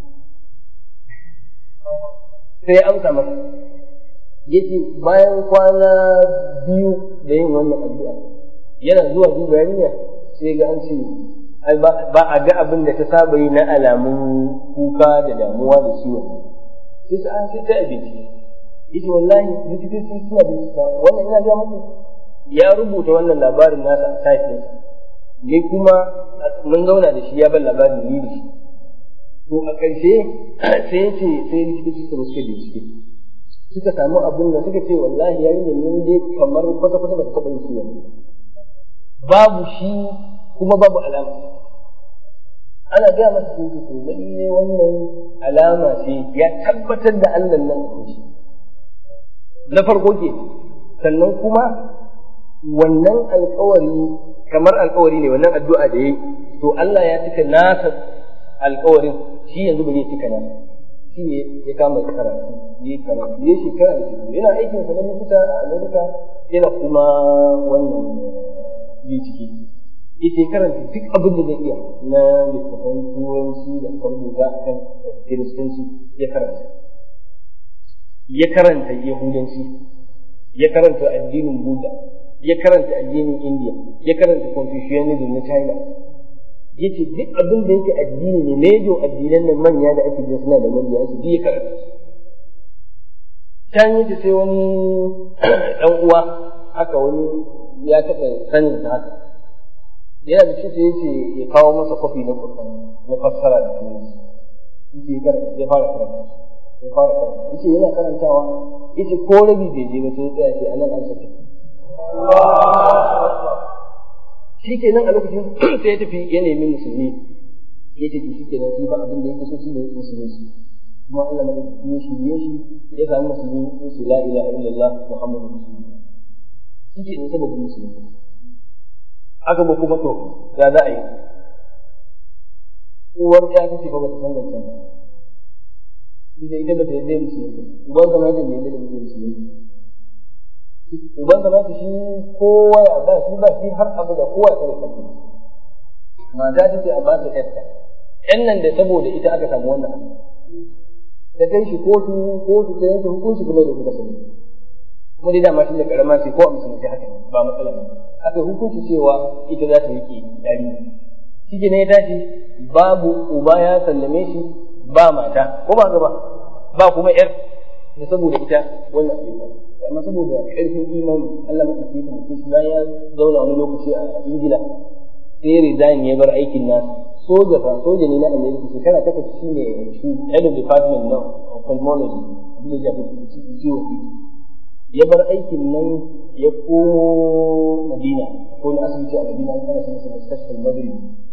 sai ya amsa masa yace bayan kwana biyu da yin wannan addu'a yana zuwa duba yarinya sai ga an ce ai ba a ga abin da ta saba yi na alamun kuka da damuwa da ciwon sai ta an sai ta abinci yace wallahi likitoci suna bincika wannan ina ga muku ya rubuta wannan labarin nasa a site ɗinsa ni kuma mun zauna da shi ya ban labarin ni da shi to a ƙarshe sai ya ce sai likitoci suka suka bincike suka samu abin da suka ce wallahi yarinyar nan dai kamar kwata kwata ba ta taɓa yin ciwon babu shi kuma babu alama ana gaya masa sun ce to lalle wannan alama ce ya tabbatar da Allah nan akwai shi na farko ke sannan kuma wannan alkawari kamar alkawari ne wannan addu'a da yi to Allah ya cika nasa alkawarin shi yanzu ba zai cika nasa shi ne ya kama karatu ya yi karatu ya shekara da shekaru yana aikin sa na likita a Amerika yana kuma wannan bincike ita ya karanta duk abin da zai iya na littafan turanci da aka rubuta a kan kiristanci ya karanta ya karanta yahudanci ya karanta addinin buddha ya karanta addinin india ya karanta confucianism na china ya ce duk abin da yake addini ne mejo addinan nan manya da ake jin suna da manya ake ya karanta can yace sai wani dan uwa haka wani ya taɓa sanin sa haka yana da shi sai yace ya kawo masa kwafi na Qur'ani na fassara da turanci yace ya fara karanta ya fara karanta yace yana karantawa yace ko rabi bai je ba sai ya tsaya sai anan an saka shi kenan a lokacin sai ya tafi ya nemi musulmi ya tafi shi kenan shi ba abin da yake so shi ne musulunci kuma Allah madaukakin ya shirye shi ya samu musulmi ya ce la ilaha illallah muhammadu rasulullah shi kenan saboda musulunci aka ba kuma to ya za a yi uwar ya kace ba ta san zancen ba da ita ba ta yadda musulunci uban zama da mai yadda musulunci uban zama ta shi kowa ya ba shi ba shi har abu da kowa ya kare kansa mata ta ce a ba ta yarta yan nan da saboda ita aka samu wannan abu ta kai shi kotu kotu ta yanke hukunci kuma da kuka sani kuma dai dama tun da karama ce ko a musulunci haka ne ba matsala ba aka hukunci cewa ita za ta rike yari shi ne ya tashi babu uba ya sallame shi ba mata ko ba gaba ba kuma yar da saboda ita wannan abin ba amma saboda ƙarfin imani Allah maɗauki ta mutum shi bayan ya zauna wani lokaci a Ingila sai resign ya bar aikin nasa soja fa soja ne na America shekara takwas shi ne head of department na ophthalmology abin da ya shafi ciwon ido ya bar aikin nan ya komo Madina ko na asibiti a Madina ana sanar da mustashfal Maghrib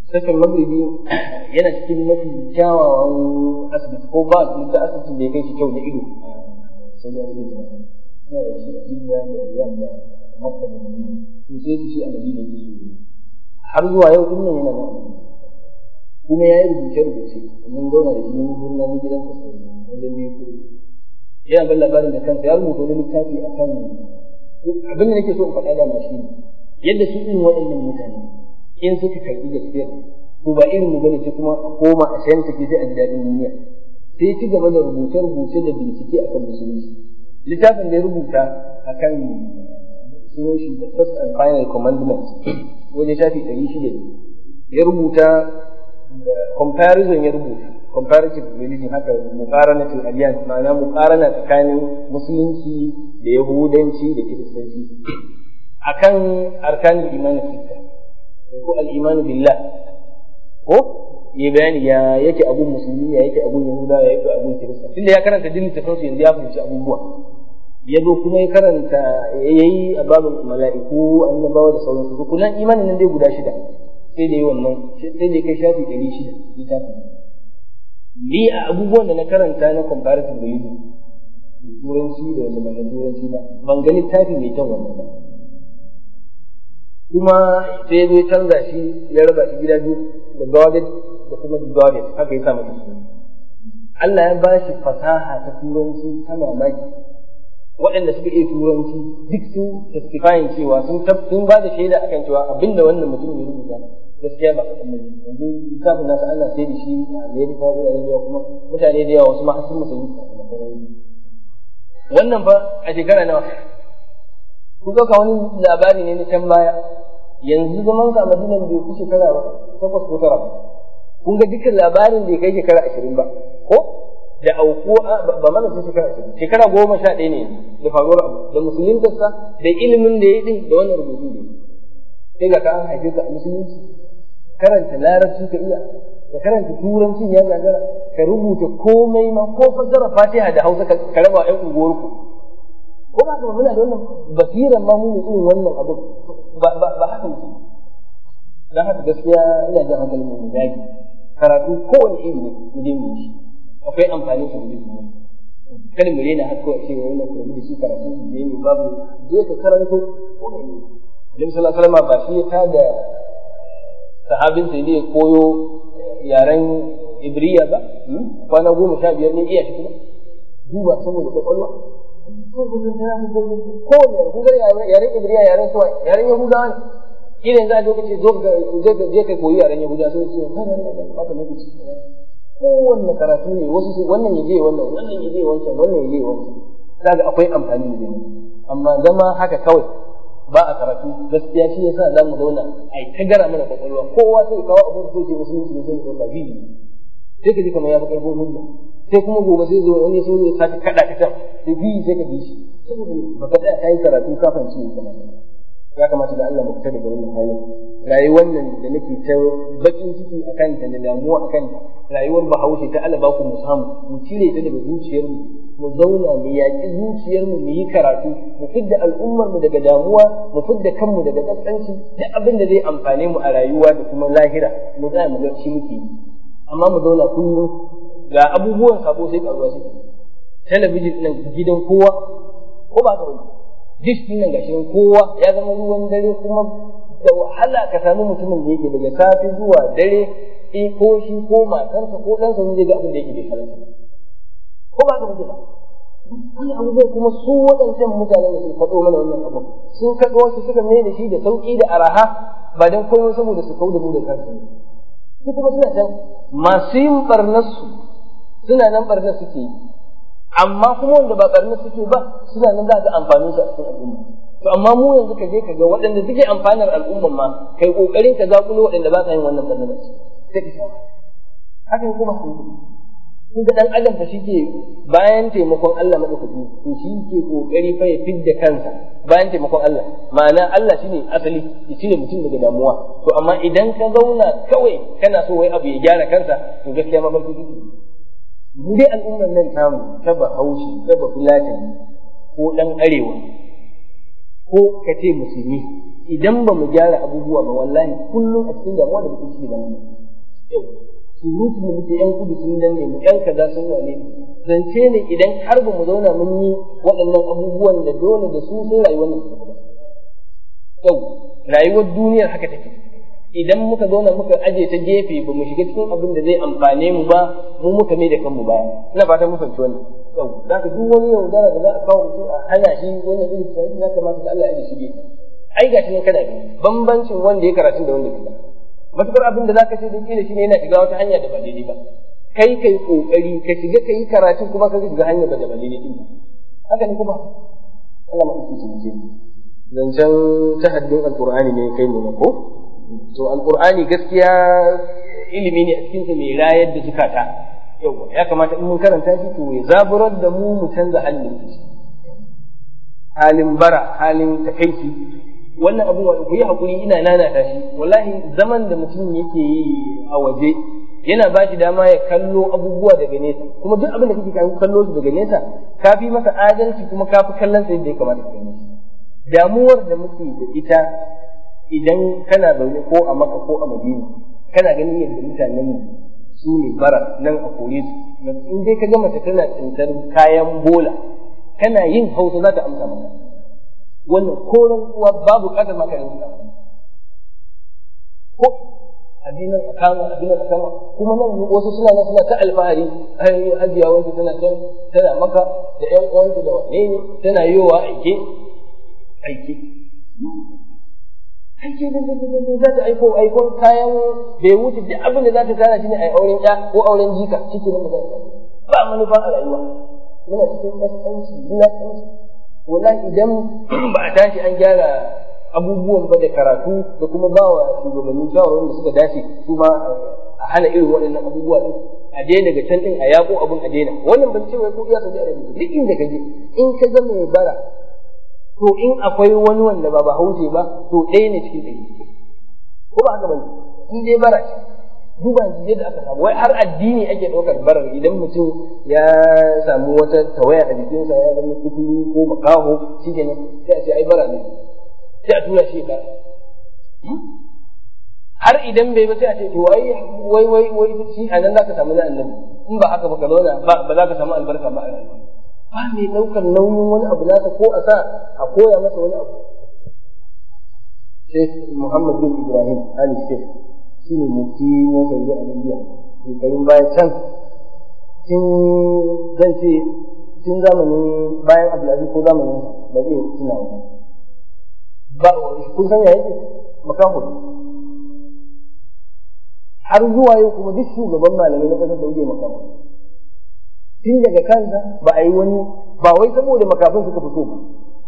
sassan magribi yana cikin mafi kyawawan asibiti ko ba su da asibitin da ya kai shi kyau na ido a saudi arabia yana da shi a india da riyadh da makka da madina to sai su shi a madina ke so har zuwa yau din nan yana nan kuma ya yi rubuce rubuce mun zauna da shi mun gurna ni gidan sa wajen biyu ko yana ban labarin da kansa ya rubuta wani littafi akan abin da nake so in faɗa da ma shi ne yadda su irin waɗannan mutane in suka karɓi gaskiya to ba irin mu bane sai kuma a koma a sayan take sai a ji daɗin duniya sai ci gaba da rubuce-rubuce da bincike akan musulunci littafin da ya rubuta akan sunan shi the first and final commandment wajen shafi ɗari shida ne ya rubuta comparison ya rubuta comparative religion haka muqaranatul adiyan ma'ana muqarana tsakanin musulunci da yahudanci da kiristanci akan arkanul iman sitta ko al-iman billah ko ya bayani ya yake abun musulmi ya yake abun yahuda ya yake abun kirista tunda ya karanta dinin tafsir su yanzu ya fahimci abubuwa ya zo kuma ya karanta ya yi a babin mala'iku annabawa da sauransu rukunan imanin nan dai guda shida sai da yi wannan sai da kai shafi ɗari shida littafin ni a abubuwan da na karanta na comparative religion da turanci da wanda ba na turanci ba ban ga littafi mai kyan wannan ba kuma sai zai canza shi ya raba shi gida biyu da guarded da kuma guarded haka ya sa masa suna Allah ya ba shi fasaha ta turanci ta mamaki waɗanda suka iya turanci duk sun testifying cewa sun sun ba da shaida akan cewa abinda wannan mutum ya rubuta gaskiya ba kaɗan bane yanzu littafin nasa ana sai da shi a Amerika wurare da yawa kuma mutane da yawa wasu ma har sun musulmi wannan fa a shekara nawa kun ɗauka wani labari ne na can baya yanzu zaman ka a madinan bai fi shekara ba takwas ko tara kun ga dukkan labarin bai kai shekara ashirin ba ko da auku ba mana sai shekara ashirin shekara goma sha ɗaya ne da faruwar abu da musuluntarsa da ilimin da ya yi da wannan rubutu da sai ga ka an haife ka a musulunci karanta larabci ka iya ka karanta turancin ya gagara ka rubuta komai ma ko fassara fatiha da hausa ka raba ƴan unguwarku ko ba ka muna da wannan basiran ma mu irin wannan abu ba ba ba haka ne dan haka gaskiya ina jin hankalin mu dage karatu kowane iri ne mu je mu yi shi akwai amfani sa da mu kada mu rena har kawai cewa wannan kuma da shi karatu ne ne babu je ka karanto ko ne Annabi sallallahu alaihi wasallam ba shi ya tada sahabin sai ne koyo yaren Ibriya ba kwana goma sha biyar ne iya shi kuma duba saboda kwakwalwa ko gudun da mu ko ko ne kun ga yaren Ibriya yaren suwa yaren Yahudawa ne idan za a zo kace zo ka je ka koyi yaren Yahudawa sai ce kana ba ta lokaci kowanne karatu ne wasu wannan ya je wannan wannan ya je wancan wannan ya je wancan kaga akwai amfani da ni amma zama haka kawai ba a karatu gaskiya shi yasa za mu zauna ai ta gara mana kwakwalwa kowa sai kawo abin da zai musulunci ne sai mu dauka biyu sai ka ji kamar ya fi karfin hujja sai kuma gobe sai zo wani so zai sake kada ka can sai biyu sai ka bi shi saboda baka tsaya kai karatu ka fahimci ne kamar ya kamata da Allah mu fita daga wannan halin rayuwar nan da nake ta bakin ciki a kanta da damuwa a kanta rayuwar bahaushe ta Allah ba ku mu samu mu cire ta daga zuciyarmu mu zauna mu yaƙi zuciyarmu mu yi karatu mu fidda al'ummarmu daga damuwa mu fidda kanmu daga kaskanci duk abin da zai amfane mu a rayuwa da kuma lahira mu za mu ga shi muke yi amma mu zauna kullum ga abubuwan sabo sai karuwa su talabijin nan gidan kowa ko ba ka wani dish din nan gashi kowa ya zama ruwan dare kuma da wahala ka samu mutumin da yake daga safe zuwa dare eh ko shi ko matarsa ko ɗansa zai ga abin da yake bai halarta ko ba ka muke ba wani abubuwan kuma su waɗancan mutanen da sun faɗo mana wannan abin sun kaɗo wasu suka mai da shi da sauƙi da araha ba don komai saboda su kau da mu da kansu su kuma suna can masu yin ɓarnarsu suna nan ɓarnar suke yi amma kuma wanda ba ɓarnar suke ba suna nan za ga amfanin su a cikin al'umma to amma mu yanzu ka je ka ga waɗanda suke amfanar al'umman ma kai ƙoƙarin ka zaƙulo waɗanda ba sa yin wannan ɓarnar sai ka shawo haka kuma kun ga dan adam fa shike bayan taimakon Allah madaukaki to shi ke kokari fa ya fidda kansa bayan taimakon Allah ma'ana Allah shine asali ya cire mutum daga damuwa to amma idan ka zauna kawai kana so wai abu ya gyara kansa to gaskiya mafarki kike mu dai al'ummar nan tamu ta Bahaushe ta Bafulatani ko dan arewa ko ka ce musulmi idan ba mu gyara abubuwa ba wallahi kullum a cikin damuwa da mutum ciki da mu yau surutun da muke yan kudu sun danne mu yan kaza sun wane zance ne idan har ba mu zauna mun yi waɗannan abubuwan da dole da su sai rayuwar nan yau rayuwar duniyar haka take idan muka zauna muka aje ta gefe ba mu shiga cikin abin da zai amfane mu ba mu muka mai da kanmu baya ina fatan mu fahimci wannan yau za ka duk wani yaudara da za a kawo mutum a hana shi wannan irin tunani ya kamata da Allah ya shige ai ga shi ne kana gani bambancin wanda ya karatu da wanda bai ba matukar abin da zaka ce da kila shine yana shiga wata hanya da ba daidai ba kai kai kokari ka shiga kai karatu kuma ka shiga hanya da ba daidai din haka ne kuma Allah ma yake cince zancen tahaddin alqur'ani ne kai ne ko to alqur'ani gaskiya ilimi ne a cikin sa mai rayar da zukata yawa ya kamata in mun karanta shi to ya zaburar da mu mu canza halin halin bara halin takaici wannan abun wa ku yi hakuri ina nanata shi wallahi zaman da mutum yake yi a waje yana ba shi dama ya kallo abubuwa daga nesa kuma duk abin da kake kan kallo shi daga nesa ka fi masa adalci kuma ka fi kallon sa yadda ya kamata ka gani damuwar da muke da ita idan kana zaune ko a maka ko a madina kana ganin yadda mutanen mu su ne bara nan a kore su in dai ka ga mace tana tsintar kayan bola kana yin hausa za ta amsa maka wannan koren uwa babu kadar maka yanzu ko abinan a kama abinan a kama kuma nan wasu suna nan suna ta alfahari ai hajiya wanda tana can tana maka da ƴan uwanta da wane ne tana yowa aike aike aike da da da za ta aiko aikon kayan bai wuce duk abin da za ta tana shine ai auren ya ko auren jika cikin nan ba manufa a rayuwa muna cikin kaskanci wulaƙanci wala idan ba a tashi an gyara abubuwan ba da karatu da kuma ba wa shugabannin shawarwarin da suka dace su ma a hana irin waɗannan abubuwa din a daina daga can din a yaƙo abin a daina wannan ban ce wai ko iya saudi arabia duk inda ka je in ka ga mai bara to in akwai wani wanda ba bahaushe ba to ɗaya ne cikin ɗari ko ba haka bane in dai bara ce duba yadda aka samu wai har addini ake ɗaukar barar idan mutum ya samu wata tawaya a jikinsa ya zama kuturu ko makaho shi kenan sai a ce ai bara ne sai a tura shi bara har idan bai ba sai a ce to wai wai wai wai shi a nan zaka samu na annabi in ba haka ba ka zauna ba ba za ka samu albarka ba a rayuwa ba mai ɗaukar nauyin wani abu nasa ko a sa a koya masa wani abu Sheikh Muhammad bin Ibrahim Ali Sheikh shi ne mufti na Saudi Arabia shekarun baya can tun zan ce tun zamanin bayan Abdulaziz ko zamanin ba zai tuna ba kun san ya yake makaho har zuwa yau kuma duk shugaban malamai na ƙasar Saudi makaho tun daga kansa ba a yi wani ba wai saboda makafin suka fito ba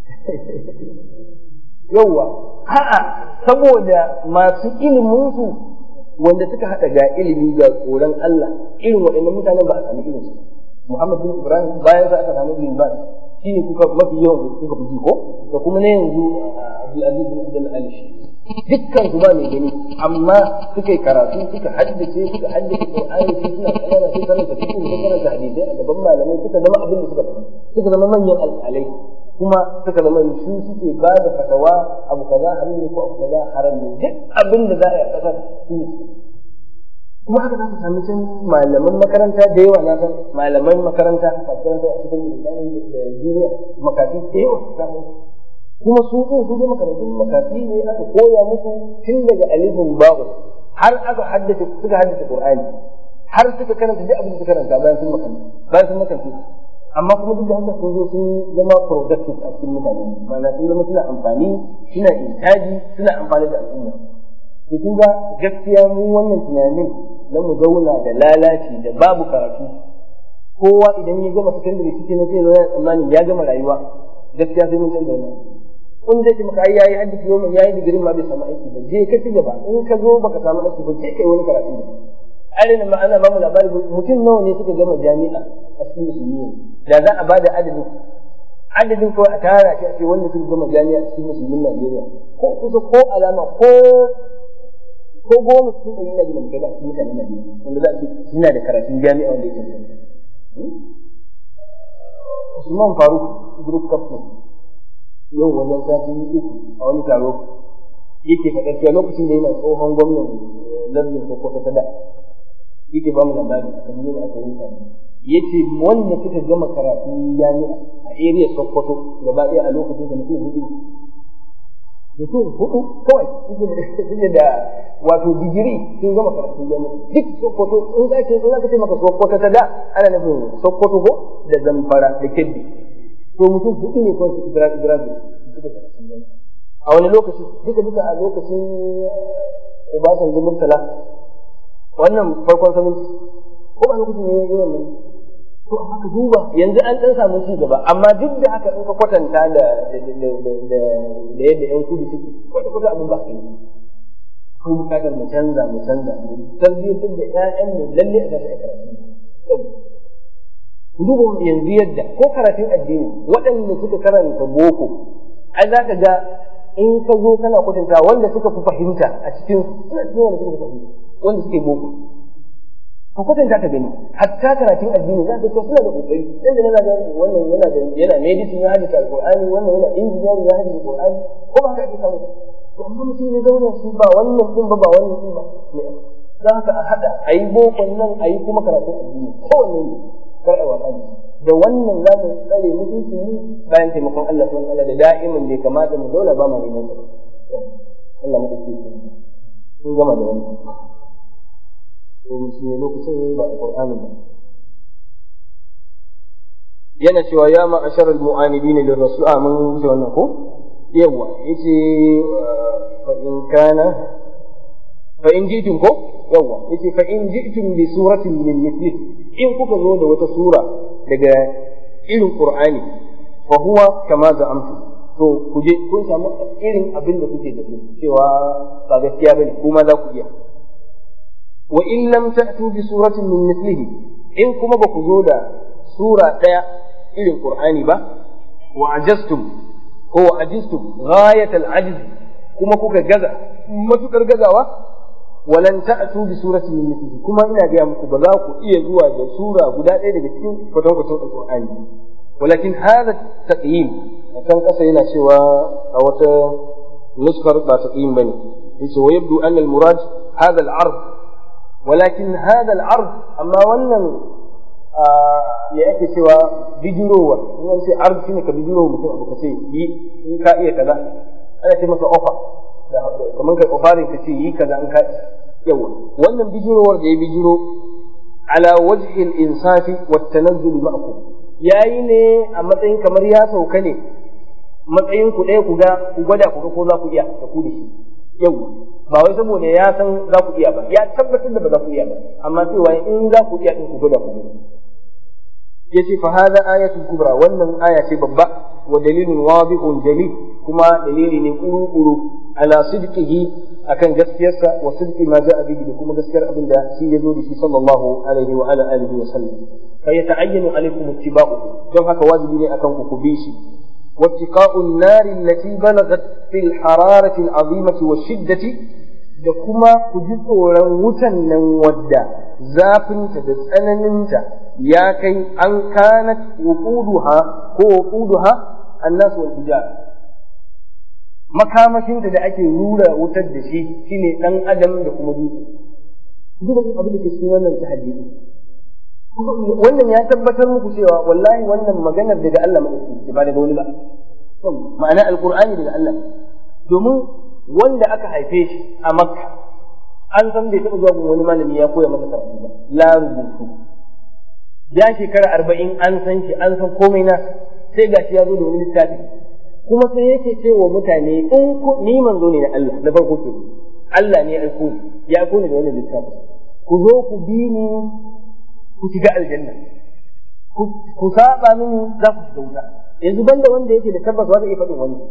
yauwa a'a saboda masu ilimin su wanda suka haɗa ga ilimi ga tsoron Allah irin waɗannan mutanen ba a sami irin su Muhammad bin Ibrahim bayan sa aka samu bin Baz shine kuka mafi yawan kuka fi ko da kuma na yanzu Abdul Aziz bin Abdul Ali dukkan su ba mai gani amma suka yi karatu suka haddace suka haddace Qur'ani su suna kanana su karanta fiqh su karanta hadisi a gaban malamai suka zama abin da suka suka zama manyan alƙalai kuma suka zama su suke ba da fatawa abu kaza haram ne ko abu kaza haram ne duk abin da za a yi a ƙasar su ne kuma haka za ka sami can malaman makaranta da yawa na san malaman makaranta makaranta a cikin lisani da duniya makafi da yawa samu kuma su ɗin su je makarantun makafi ne aka koya musu tun daga alifin babu har aka haddace suka haddace qur'ani har suka karanta duk abin da suka karanta bayan sun makanta bayan sun makanta amma kuma duk da haka sun zo sun zama productive a cikin mutane ma'ana sun zama suna amfani suna intaji suna amfani da al'umma to kun ga gaskiya mu wannan tunanin na mu zauna da lalaci da babu karatu kowa idan ya gama sakandare shi ne zai zo ya tsammanin ya gama rayuwa gaskiya sai mun canza wannan in zai ce maka ai yayi hadisi yau mai yayi digirin ma bai samu aiki ba je ka ci gaba in ka zo baka samu aiki ba je kai wani karatu da ainihin ma ana bamu labari mutum nawa ne suka gama jami'a a cikin musulmi da za a bada adadin adadin kawai a tara shi a ce wanda suka gama jami'a a cikin musulmin Najeriya ko kusa ko alama ko ko goma cikin ɗari na gidan kai ba cikin mutanen Najeriya wanda za a ce suna da karatun jami'a wanda ya cancanta Usman Faruk group captain yau wajen sati uku a wani taro yake faɗar cewa lokacin da yana tsohon gwamnan lardin sokoto ta da yake ba mu labari kamar yadda aka wuta yace wanda suka gama karatun jami'a a area sokoto gaba ɗaya a lokacin da mutum hudu mutum hudu kawai suke da wato digiri sun gama karatun jami'a duk sokoto in za ka in za ka ce maka sokoto ta da ana nufin sokoto ko da zamfara da kebbi to mutum hudu ne kawai su graduate suka karatun jami'a a wani lokaci duka duka a lokacin Obasanjo Murtala wannan farkon saminci ko ba lokacin ne yi wannan to amma ka duba yanzu an dan samu ci gaba amma duk da haka in ka kwatanta da da yadda yan kudu suke kwata kwata abin ba kai ko bukatar mu canza mu canza mu tarbiyyantar da ƴaƴan mu lalle a tashi a karatu ku duba yanzu yadda ko karatun addini waɗanda suka karanta boko ai za ka ga in ka zo kana kwatanta wanda suka fi fahimta a cikin suna cikin wanda suka fi fahimta wanda suke boko ka kwatanta ka gani hatta karatun addini za ka ce suna da kokari dan da yana da wannan yana da yana medicine ya hadisa alqur'ani wannan yana engineering ya hadisa alqur'ani ko ba ka ake samu to amma mutum ya zauna shi ba wannan din ba ba wannan din ba me za ka a hada ayi bokon nan ayi kuma karatun addini kowanne ne kar a wasa da wannan za mu tsare mutunci mu bayan taimakon Allah subhanahu wa ta'ala da da'imin bai kamata mu dole ba mu neman sa Allah mu dace sun gama da wannan domin shi ne lokacin ba a Qur'ani ba yana cewa ya ma asharal mu'anidin lir rasul a mun wuce wannan ko yawa yace fa in kana fa in jitum ko yawa yace fa in jitum bi suratin min mithlih in kuka zo da wata sura daga irin Qur'ani fa huwa kama za'amtu to ku je kun samu irin abin da kuke da cewa ba gaskiya bane kuma za ku iya wa in lam ta'tu bi suratin min mithlihi in kuma ba ku zo da sura daya irin qur'ani ba wa ajastum ko wa ajistum ghayat al-ajz kuma kuka gaza matukar gazawa walan ta'tu bi suratin min mithlihi kuma ina ga muku ba za ku iya zuwa da sura guda ɗaya daga cikin kwatankwacin alqur'ani walakin hadha taqyim kan kasa yana cewa a wata nuskar ba taqyim bane yace wa yabdu anna al-murad hadha al-ard ولكن هذا العرض أما wannan ya ake cewa bijirowa in an ce arz shine ka bijiro mutum abu ka ce yi in ka iya kaza ana ce masa offer kamar kai offerin ka ce yi kaza in ka yawa wannan bijirowar da ya bijiro ala wajhi al-insafi wa tanazzul ma'akum yayi ne a matsayin kamar ya sauka ne matsayin ku ɗaya ku ga ku gwada ku ga ko za ku iya da ku da shi yawa ba wai saboda ya san za ku iya ba ya tabbatar da ba za ku iya ba amma cewa in za ku iya din ku gwada ku yace fa hada ayatul kubra wannan aya ce babba wa dalilun wadihun jali kuma dalili ne kuru kuru ala sidqihi akan gaskiyarsa wa sidqi ma ja'a bihi da kuma gaskiyar abin da shi ya zo da shi sallallahu alaihi wa ala alihi wa sallam fa yata'ayyanu alaikum ittiba'uhu don haka wajibi ne akan ku ku bi shi واتقاء النار التي بلغت في الحرارة العظيمة والشدة da kuma ku ji tsoron wutan nan wadda zafinta da tsananinta ya kai an kanat wuquduha ko wuquduha annas wal hijar makamashinta da ake rura wutar da shi shine dan adam da kuma dutse duk abin da ke cikin wannan tahaddi wannan ya tabbatar muku cewa wallahi wannan maganar daga Allah madauki ba daga wani ba ma'ana alqur'ani daga Allah domin wanda aka haife shi a makka an san bai taɓa zuwa wani malami ya koya masa karatu ba la rubutu ya shekara arba'in an san shi an san komai na sai gashi ya zo da wani littafi kuma sai yake ce wa mutane in ni manzo ne na Allah na farko ke Allah ne ya aiko ni ya aiko ni da wannan littafi ku zo ku bi ni ku shiga aljanna ku saba mini za ku shiga wuta yanzu banda wanda yake da tabbas wanda ya faɗin wani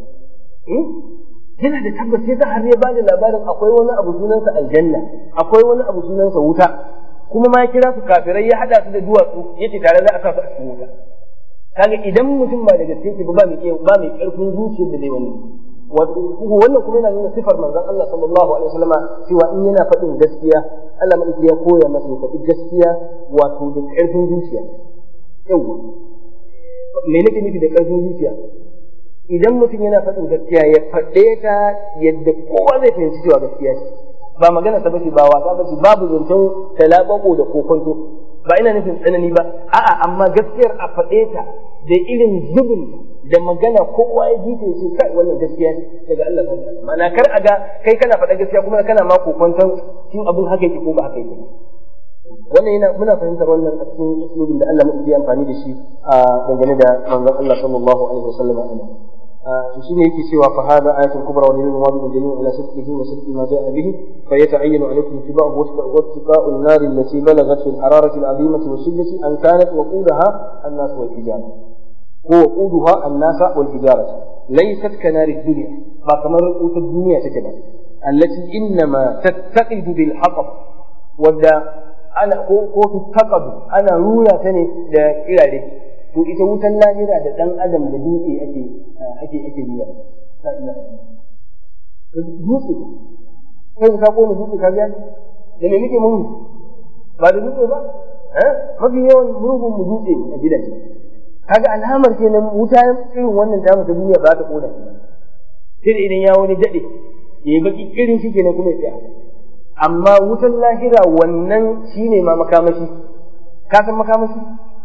yana da tabbas sai har ya bada labarin akwai wani abu sunansa aljanna akwai wani abu sunansa wuta kuma ma ya kira su kafirai ya hada su da duwatsu yace tare za a sa su a cikin wuta kaga idan mutum ba da gaske yake ba mai iya ba mai karfin zuciyar da zai wani wannan kuma yana nuna sifar manzon Allah sallallahu alaihi wasallama cewa in yana faɗin gaskiya Allah madauki ya koya masa ya faɗi gaskiya wato da karfin zuciya yawa me nake nufi da karfin zuciya idan mutum yana faɗin gaskiya ya faɗe ta yadda kowa zai fahimci cewa gaskiya ce ba magana ta bace ba wasa bace babu zancen talabako da kokonto ba ina nufin tsanani ba a'a amma gaskiyar a faɗe ta da irin zubin da magana kowa ya ji ce kai wannan gaskiya ne daga Allah ta ta'ala ma'ana kar a ga kai kana faɗa gaskiya kuma kana ma kokonton shin abin haka yake ko ba haka yake wannan yana muna fahimtar wannan a cikin usulubin da Allah muke amfani da shi a dangane da manzon Allah sallallahu alaihi wasallam a nan to shine yake cewa fa hada ayatul kubra wa dalilun wadihun dalilun ala sidqihi wa sidqi ma ja'a bihi fa yata'ayyanu alaykum ittiba'u wa ittiqa'u an-nar allati balaghat fil hararati al-'azimati wa shiddati an kanat waqudaha an-nas wal hijara ko waquduha an-nas wal hijara laysat kanari ad-dunya ba kamar wutar duniya take ba allati innama tattaqidu bil haqq wadda ana ko ko tattaqadu ana rura ta ne da kirare to ita wutan lahira da dan adam da dutse ake ake ake yi la ilaha dutse kai ka kone dutse ka ga da me muke mun ba da dutse ba eh mafi yawan mugun mu dutse a gidaje kaga alamar kenan wuta irin wannan tamu ta duniya ba ta kona shi sai idan ya wani dade yayi baki irin shi kenan kuma ya tsaya amma wutan lahira wannan shine ma makamashi ka san makamashi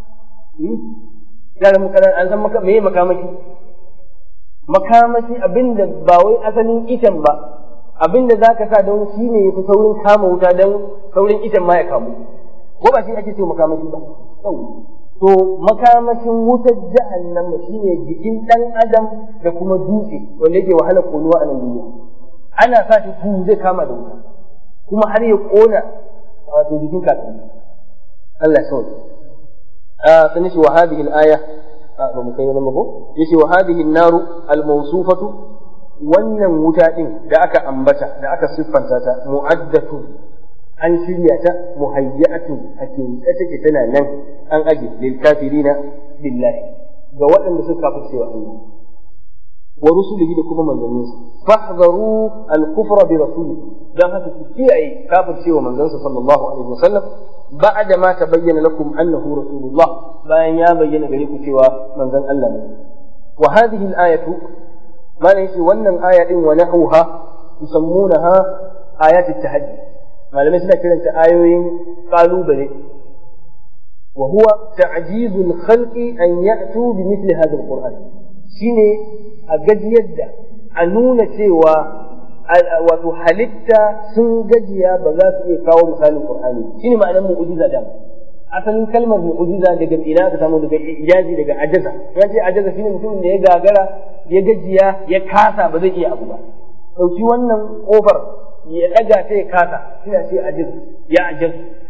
yaran mu kadan an san maka meye makamashi makamashi abinda ba wai asalin itan ba abinda zaka sa don shi ne yafi saurin kama wuta don saurin itan ma ya kamu ko ba shi ake ce makamashi ba to makamashin wutar jahannama shine jikin dan adam da kuma dutse wanda yake wahala konuwa a nan duniya ana sa shi ku zai kama da wuta kuma har ya kona wato jikin kafin Allah ya sauke sannan shi wa hadhihi al-aya ba mu kai nan ko yace wa hadhihi an-naru al-mawsufatu wannan wuta din da aka ambata da aka siffanta ta mu'addatu an shirya ta muhayyatu a kinta take tana nan an aje lil kafirina billahi ga waɗanda suka kafirce wa Allah wa rusulihi da kuma manzanninsa fahdharu al-kufra bi rasuli dan haka ku kiyaye kafirce wa manzansa sallallahu alaihi wasallam بعد ما تبين لكم أنه رسول الله بأن يبين غريب سوى من ذن الله وهذه الآية ما ليس ونن آية ونحوها يسمونها آيات التحدي ما لم يسمع كلمة آيوين قالوا بلي وهو تعجيز الخلق أن يأتوا بمثل هذا القرآن شيني أجد يد أنون سوى wato halitta sun gajiya ba za su iya kawo misalin Qur'ani shine ma'anar mu'jiza da asalin kalmar mu'jiza daga ina aka samu daga ijazi daga ajaza ya ce ajaza shine mutumin da ya gagara ya gajiya ya kasa ba zai iya abu ba dauki wannan kofar ya daga ta ya kasa shine ce ajiz ya ajiz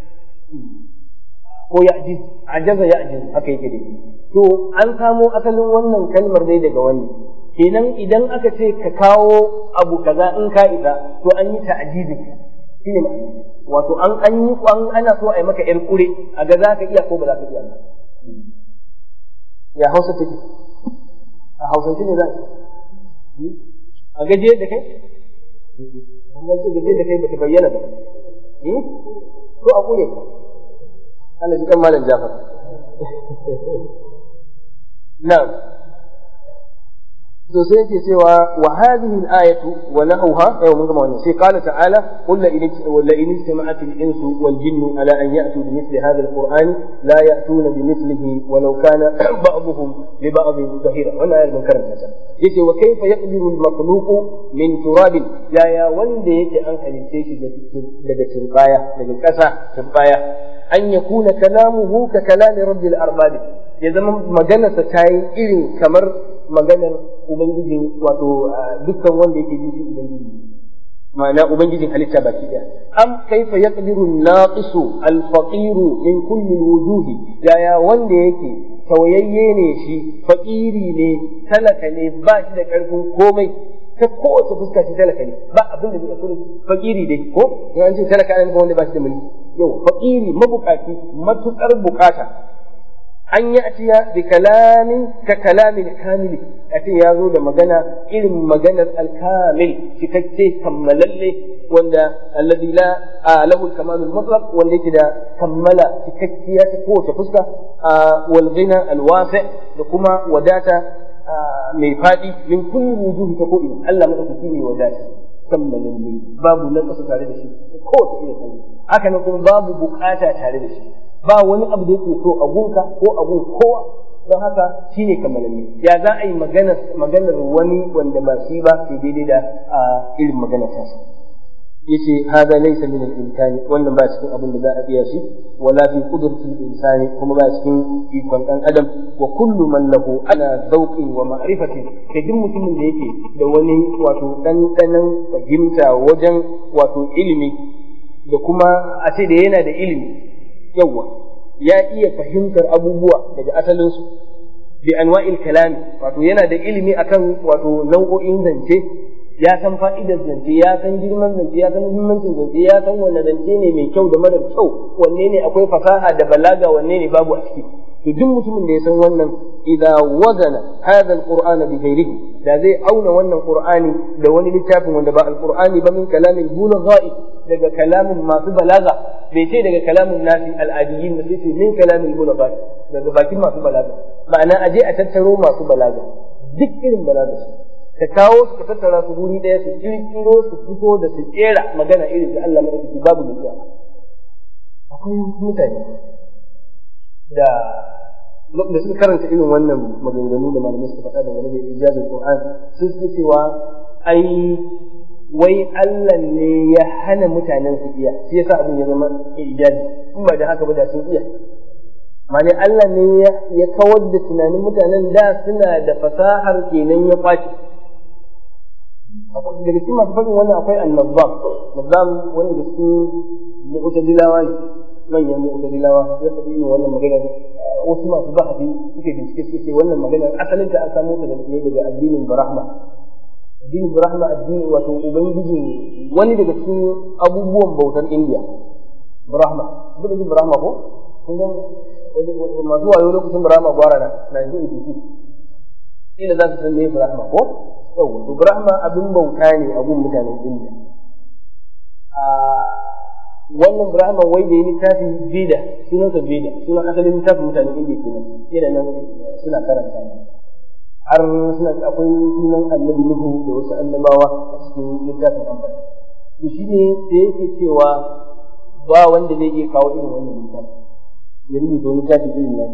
ko ya ajiz ajaza ya ajiz haka yake dai to an samo asalin wannan kalmar dai daga wannan kenan idan aka ce ka kawo abu kaza in ka isa to an yi ta'jizin shi ne wato an an yi an ana so a yi maka yar kure a ga za ka iya ko ba za ka iya ba ya hausa take a hausance ne za a gaje da kai an gaje gaje da kai bata bayyana ba ko a kure ka Allah ji kan malam Jafar na'am to sai yake cewa wa hadhihi al-ayatu wa nahawha yau mun gama wannan sai qala ta'ala qul la in la in istama'at al-insu wal jinnu ala an ya'tu bi mithli hadha al-qur'ani la ya'tuna bi mithlihi walau kana ba'dhum li ba'd zahira wannan ayar mun karanta ta yace wa kayfa yaqdiru al-makhluqu min turabin ya ya wanda yake an halice shi daga turbaya daga ƙasa turbaya an yakuna kalamuhu ka kalami rabbil arbab ya zama maganarsa ta yi irin kamar maganar Ubangijin wato dukkan wanda yake ji shi Ubangiji ma'ana Ubangijin halitta baki daya am kaifa yaqdiru an-naqisu al-faqiru min kulli wujuhi yaya wanda yake tawayayye ne shi fakiri ne talaka ne ba shi da karfin komai ta kowace fuska shi talaka ne ba abin da zai iya fakiri dai ko in ce talaka ne wanda ba shi da mulki yau fakiri mabukaci matukar bukata an yi atiya bi kalamin ka kalamin kamili a ce ya zo da magana irin maganar alkamil cikakke kammalalle wanda alladhi la lahu kamalul mutlaq wanda yake da kammala cikakkiya ta kowace fuska wal ghina al wasi da kuma wadata mai faɗi min kulli wujuhi ta ko ina Allah madaukaki ne wadata kammalalle babu na kasa tare da shi ko ta irin hanya haka nan kuma babu bukata tare da shi ba wani abu da yake so a gunka ko a gun kowa don haka shine kammalalle ya za a yi maganar wani wanda ba shi ba sai daidai da irin maganar tasa yace hada laysa min al-imkani wannan ba cikin abin da za a iya shi wala fi qudratil insani kuma ba cikin ikon dan adam wa kullu man lahu ala zawqin wa ma'rifatin kai duk mutumin da yake da wani wato dandanan fahimta wajen wato ilimi da kuma a ce da yana da ilimi yawa ya iya fahimtar abubuwa daga asalinsu bi anwa'il kalami wato yana da ilimi akan wato nau'o'in zance ya san fa'idar zance ya san girman zance ya san muhimmancin zance ya san wanne zance ne mai kyau da mara kyau wanne ne akwai fasaha da balaga wanne ne babu a ciki to duk mutumin da ya san wannan idza wazana hadha alquran bi ghairihi da zai auna wannan qur'ani da wani littafin wanda ba alqur'ani ba min kalamin bulagha'i daga kalamin masu balaga bai ce daga kalamin nasi al'adiyyin da sai min kalamin bulagha'i daga bakin masu balaga ma'ana aje a tattaro masu balaga duk irin balaga su ka kawo su ka tattara su guri ɗaya su kirkiro su fito da su kera magana irin da Allah madaukaki babu mutuwa akwai mutane da da suka karanta irin wannan maganganu da malamai suka faɗa dangane da ijazin Qur'an sun suke cewa ai wai Allah ne ya hana mutanen su iya shi yasa abin ya zama ijazi in ba da haka ba da sun iya mane Allah ne ya kawar da tunanin mutanen da suna da fasahar kenan ya kwace daga cikin masu faɗin wannan akwai annabam nazam wanda da cikin mu'tazilawa ne manyan mu'tazilawa ya faɗi ne wannan magana wasu masu bahadi suke bincike suke wannan magana asalin ta an samu ta da ne daga addinin Brahma addinin Brahma addini wato ubangiji wani daga cikin abubuwan bautar India Brahma duk da Brahma ko kun ga masu wayo lokacin Brahma gwara na 1982 ila za su san me Brahma ko yawwa to Brahma abin bauta ne a gun mutanen India wannan Brahma wai da yi littafin Veda sunansa Veda sunan asalin littafin mutanen India kenan yana nan suna karanta har suna akwai sunan annabi Nuhu da wasu annabawa a cikin littafin ambata to shi ne da yake cewa ba wanda zai iya kawo irin wannan littafin ya rubuta wani littafin irin nan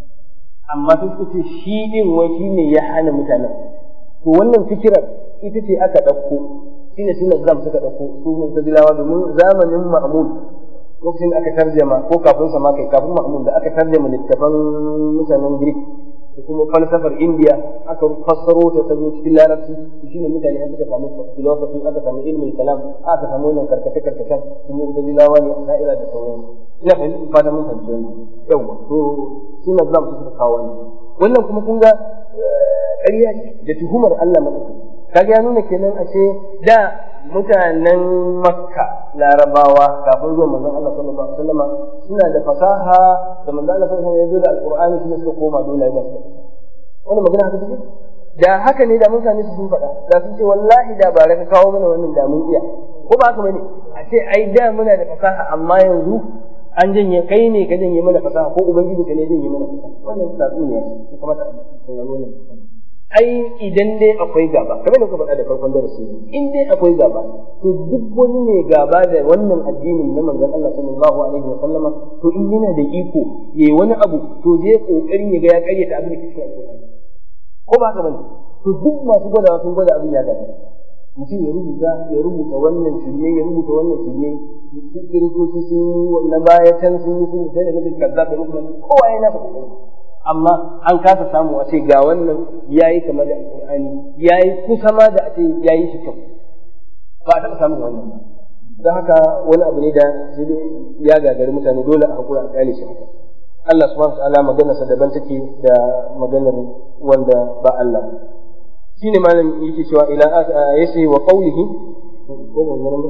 amma sun ce shi din wai shi ne ya hana mutanen to wannan fikirar ita ce aka ɗauko shi ne sunan zam suka ɗauko su mutazilawa domin zamanin ma'mun lokacin da aka tarjama ko kafin sa ma kai kafin ma'mun da aka tarjama littafan mutanen greek da kuma falsafar indiya aka fassaro ta ta zo cikin larabci shi ne mutane an suka samu philosophy aka samu ilmin kalam aka samu wannan karkace karkacen su mutazilawa ne a da'ira da sauransu ina fahimta fata mun fahimci wannan yawa to sunan zam suka kawo wannan kuma kun ga ƙarya da tuhumar Allah maɗaukaki kaga ya nuna kenan ashe da mutanen makka larabawa kafin zuwa manzon Allah sallallahu alaihi wasallam suna da fasaha da manzon Allah sallallahu alaihi wasallam ya zo da alqur'ani shi ne suka koma dole ya basu wannan magana haka take da haka ne da mutane su sun faɗa da sun ce wallahi da ba ka kawo mana wannan da mun iya ko ba haka bane a ce ai da muna da fasaha amma yanzu an janye kai ne ka janye mana fasaha ko ubangiji ka ne janye mana fasaha wannan tatsuniya ce ya kamata a saurari wannan ai idan dai akwai gaba kamar da kuka faɗa da farkon darasi in dai akwai gaba to duk wani ne gaba da wannan addinin na manzon Allah sallallahu alaihi wa sallama to in yana da iko yayi wani abu to je kokarin ya ga ya karyata abin da ke cikin alƙur'ani ko ba haka bane to duk masu gwadawa sun gwada abin ya gaba mutum ya rubuta ya rubuta wannan shirme ya rubuta wannan shirme kiristoci sun yi na baya can sun yi sun sai da mutum kazzab da mutum kowa yana faɗa amma an kasa samu a ce ga wannan ya yi kamar da alƙur'ani ya yi kusa ma da a ce ya yi shi kyau ba a taɓa samun wannan don haka wani abu ne da ya gagari mutane dole a hakura a ƙyale shi haka Allah subhanahu wa ta'ala maganarsa daban take da maganar wanda ba Allah shine malam yake cewa ila yace wa qawlihi ko ban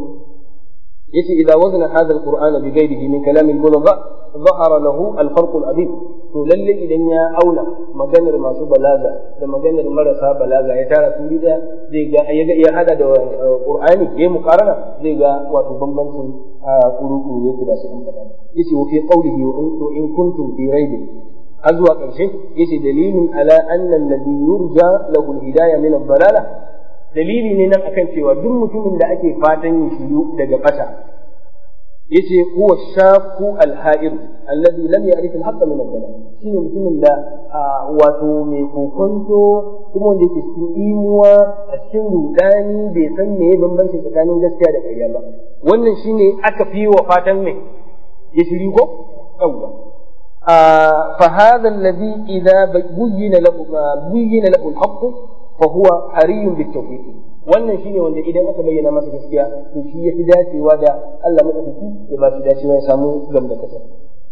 yace idza wazna hadha alquran bi ghayrihi min kalam al-bulagha ظهر له الفرق العظيم to lalle idan ya auna maganar masu balaga da maganar marasa balaga ya tara su da zai ga ya ga ya hada da qur'ani ya muqarana zai ga wato bambancin kuruku yake ba sai an faɗa yace wa fi qawlihi wa in kuntum fi raib har zuwa ƙarshe yace dalilun ala anna alladhi yurja lahu alhidayah min ad-dalalah dalili ne nan akan cewa duk mutumin da ake fatan ya shiru daga bata yace huwa shaku al-ha'ir alladhi lam ya'rif al-haqq min ad-dalal shine mutumin da wato mai kokonto kuma wanda yake cikin imuwa a cikin rudani bai san me bambanci tsakanin gaskiya da ƙarya ba wannan shine aka fi wa fatan mai ya shiri ko yawwa فهذا الذي إذا بين له بين له الحق فهو حري بالتوفيق wannan shine wanda idan aka bayyana masa gaskiya to shi yafi dacewa da Allah madaukaki ya ba shi dacewa ya samu gamdakata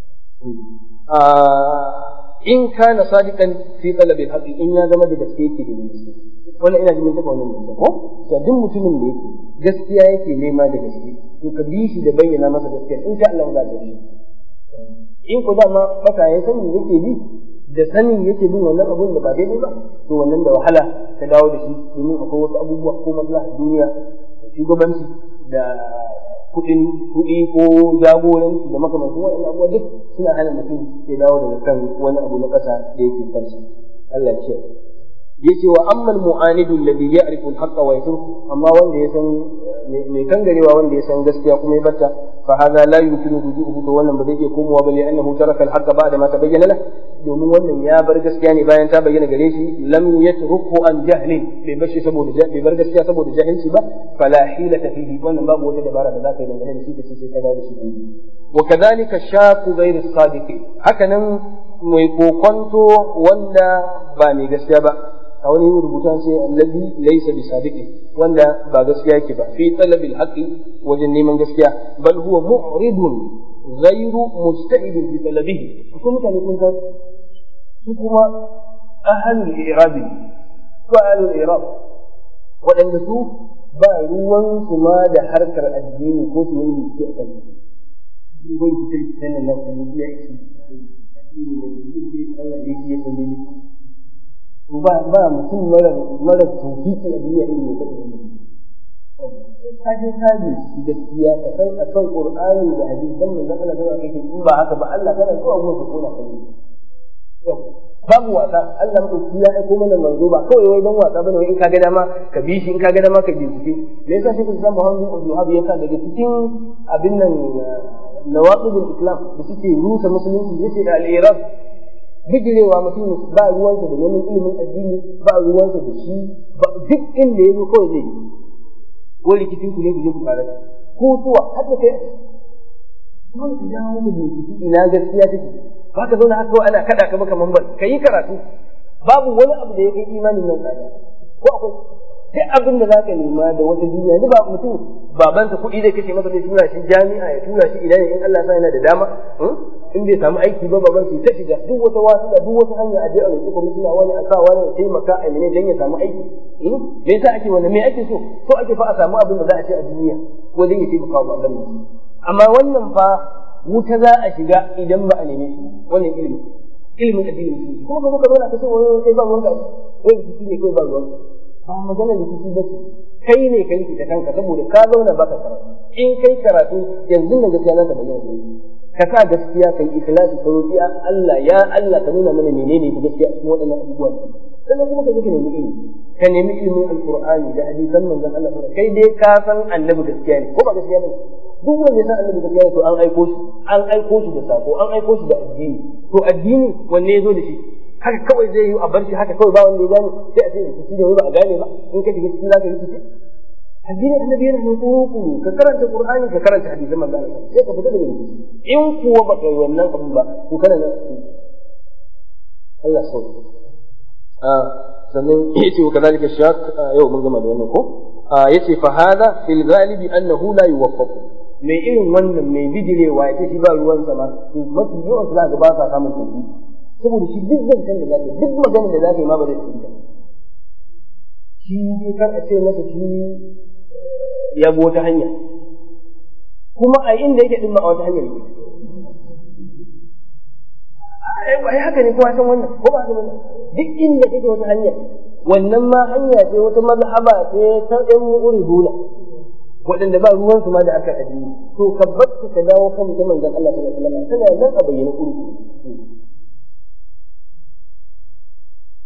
in kana sadiqan fi talabi al in ya zama da gaske yake da gaske wannan ina jin taɓa wannan mutum ko to duk mutumin da yake gaskiya yake nema da gaske to ka bi shi da bayyana masa gaskiya in sha Allah za ka shi in ku dama fata ya sani yake bi da sanin yake bin wannan abun da ba daidai ba to wannan da wahala ta dawo da shi domin akwai wasu abubuwa ko maslahar duniya da shugabanci da kuɗin kuɗi ko jagoranci da makamancin waɗannan abubuwa duk suna hana mutum ya dawo daga kan wani abu na ƙasa da yake kansa Allah ya ce yace wa ammal mu'anidu alladhi ya'rifu al-haqqa wa yatruku amma wanda ya san mai kangarewa wanda ya san gaskiya kuma ya batta fa hadha la yumkinu rujuhu to wannan ba zai iya komowa bale annahu taraka al-haqqa ba'da ma tabayyana la domin wannan ya bar gaskiya ne bayan ta bayyana gare shi lam yatruku an jahlin bai bar shi saboda bai bar gaskiya saboda jahilci ba fala hilata fihi wannan babu wata dabara da zaka yi dangane da shi kace sai ka dawo da shi wa kadhalika shaku ghayr as-sadiqi hakanan mai kokonto wanda ba mai gaskiya ba a wani rubuta ce allazi laysa bi sadiqi wanda ba gaskiya yake ba fi talabil haqqi wajen neman gaskiya bal huwa mu'ridun ghayru musta'idin fi talabihi kuma mutane kun san su kuma ahlul i'rabi ko ahlul i'rab waɗanda su ba ruwan su ma da harkar addini ko su yi biki a kan bai fitar fitar nan na kuma ya yi addini ne da Allah ya yi ya tambaye ba ba mutum mara mara tofiki a duniya irin mai faɗi wannan ka je ka ji gaskiya ka san akan qur'ani da hadisan manzon Allah sallallahu alaihi wasallam in ba haka ba Allah kana so a gobe kona kai babu wasa Allah madauki ya aiko mana manzo ba kawai wai dan wasa bane wai in ka ga dama ka bi shi in ka ga dama ka bincike me yasa shi kusan Muhammad bin Abdul Wahhab yasa daga cikin abin nan nawaqidul islam da suke rusa musulunci yace al-iraq bijirewa mutum ba ruwansa da neman ilimin addini ba ruwansa da shi ba duk inda ya zo kawai zai yi wani rikicin ku ne ku je ku fara ko suwa har da kai dole ka dawo mu binciki ina gaskiya take ba ka zauna haka ana kada ka maka mambar ka yi karatu babu wani abu da ya kai imanin nan tsada ko akwai duk abin da za ka nema da wata duniya ni ba mutum babansa kuɗi zai kashe masa zai tura shi jami'a ya tura shi ina ne in Allah sa yana da dama in bai samu aiki ba baban su ta shiga duk wata wasu da duk wata hanya a je a roƙi kwamishina wani a sa wani ya taimaka a mene dan ya samu aiki me yasa ake wannan me ake so so ake fa a samu abin da za a ce a duniya wajen ya taimaka wa baban amma wannan fa wuta za a shiga idan ba a neme shi wannan ilimi ilimin addinin musulunci kuma ka zo ka zauna ka ce wani kai ba ruwanka wai rikici ne kai ba ruwanka ba magana rikici ba ce kai ne ka rikita kanka saboda ka zauna baka karatu in kai karatu yanzu nan gaskiya za ta bayyana da ka sa gaskiya kai ikhlasi ka roƙi Allah ya Allah ka nuna mana menene ka gaskiya cikin waɗannan abubuwa sannan kuma ka je ka nemi ilimi ka nemi ilimin alqur'ani da hadisan manzon Allah sallallahu kai dai ka san annabi gaskiya ne ko ba gaskiya ba duk wanda ya san annabi gaskiya ne to an aiko shi an aiko shi da sako an aiko shi da addini to addini wanne ya zo da shi haka kawai zai yi a bar shi haka kawai ba wanda ya gane sai a ce rikici da wani ba a gane ba in ka shiga cikin zaka rikici addinin annabi yana nan kuru ka karanta qur'ani ka karanta hadisan manzo Allah sai ka fita daga rikici in kuwa ba kai wannan abu ba to kana nan Allah sau a sannan yace wa kadalika shak yau mun gama da wannan ko yace fa hada fil ghalibi annahu la yuwaffaq mai irin wannan mai bidirewa yace shi ba ruwan sama to mafi yawan za ga ba sa samun tauhidi saboda shi duk zancen da zaka duk maganar da zaka yi ma ba zai fahimta shi dai kar a ce masa shi ya bi wata hanya kuma a inda yake din ma a wata hanyar ne ai haka ne kowa san wannan ko ba san wannan duk inda kake wata hanya wannan ma hanya ce wata mazhaba ce ta ɗan mu'riduna waɗanda ba ruwan su ma da aka addini to ka batta ka dawo kan ta manzon Allah sallallahu alaihi wasallam tana nan a bayyana ƙurku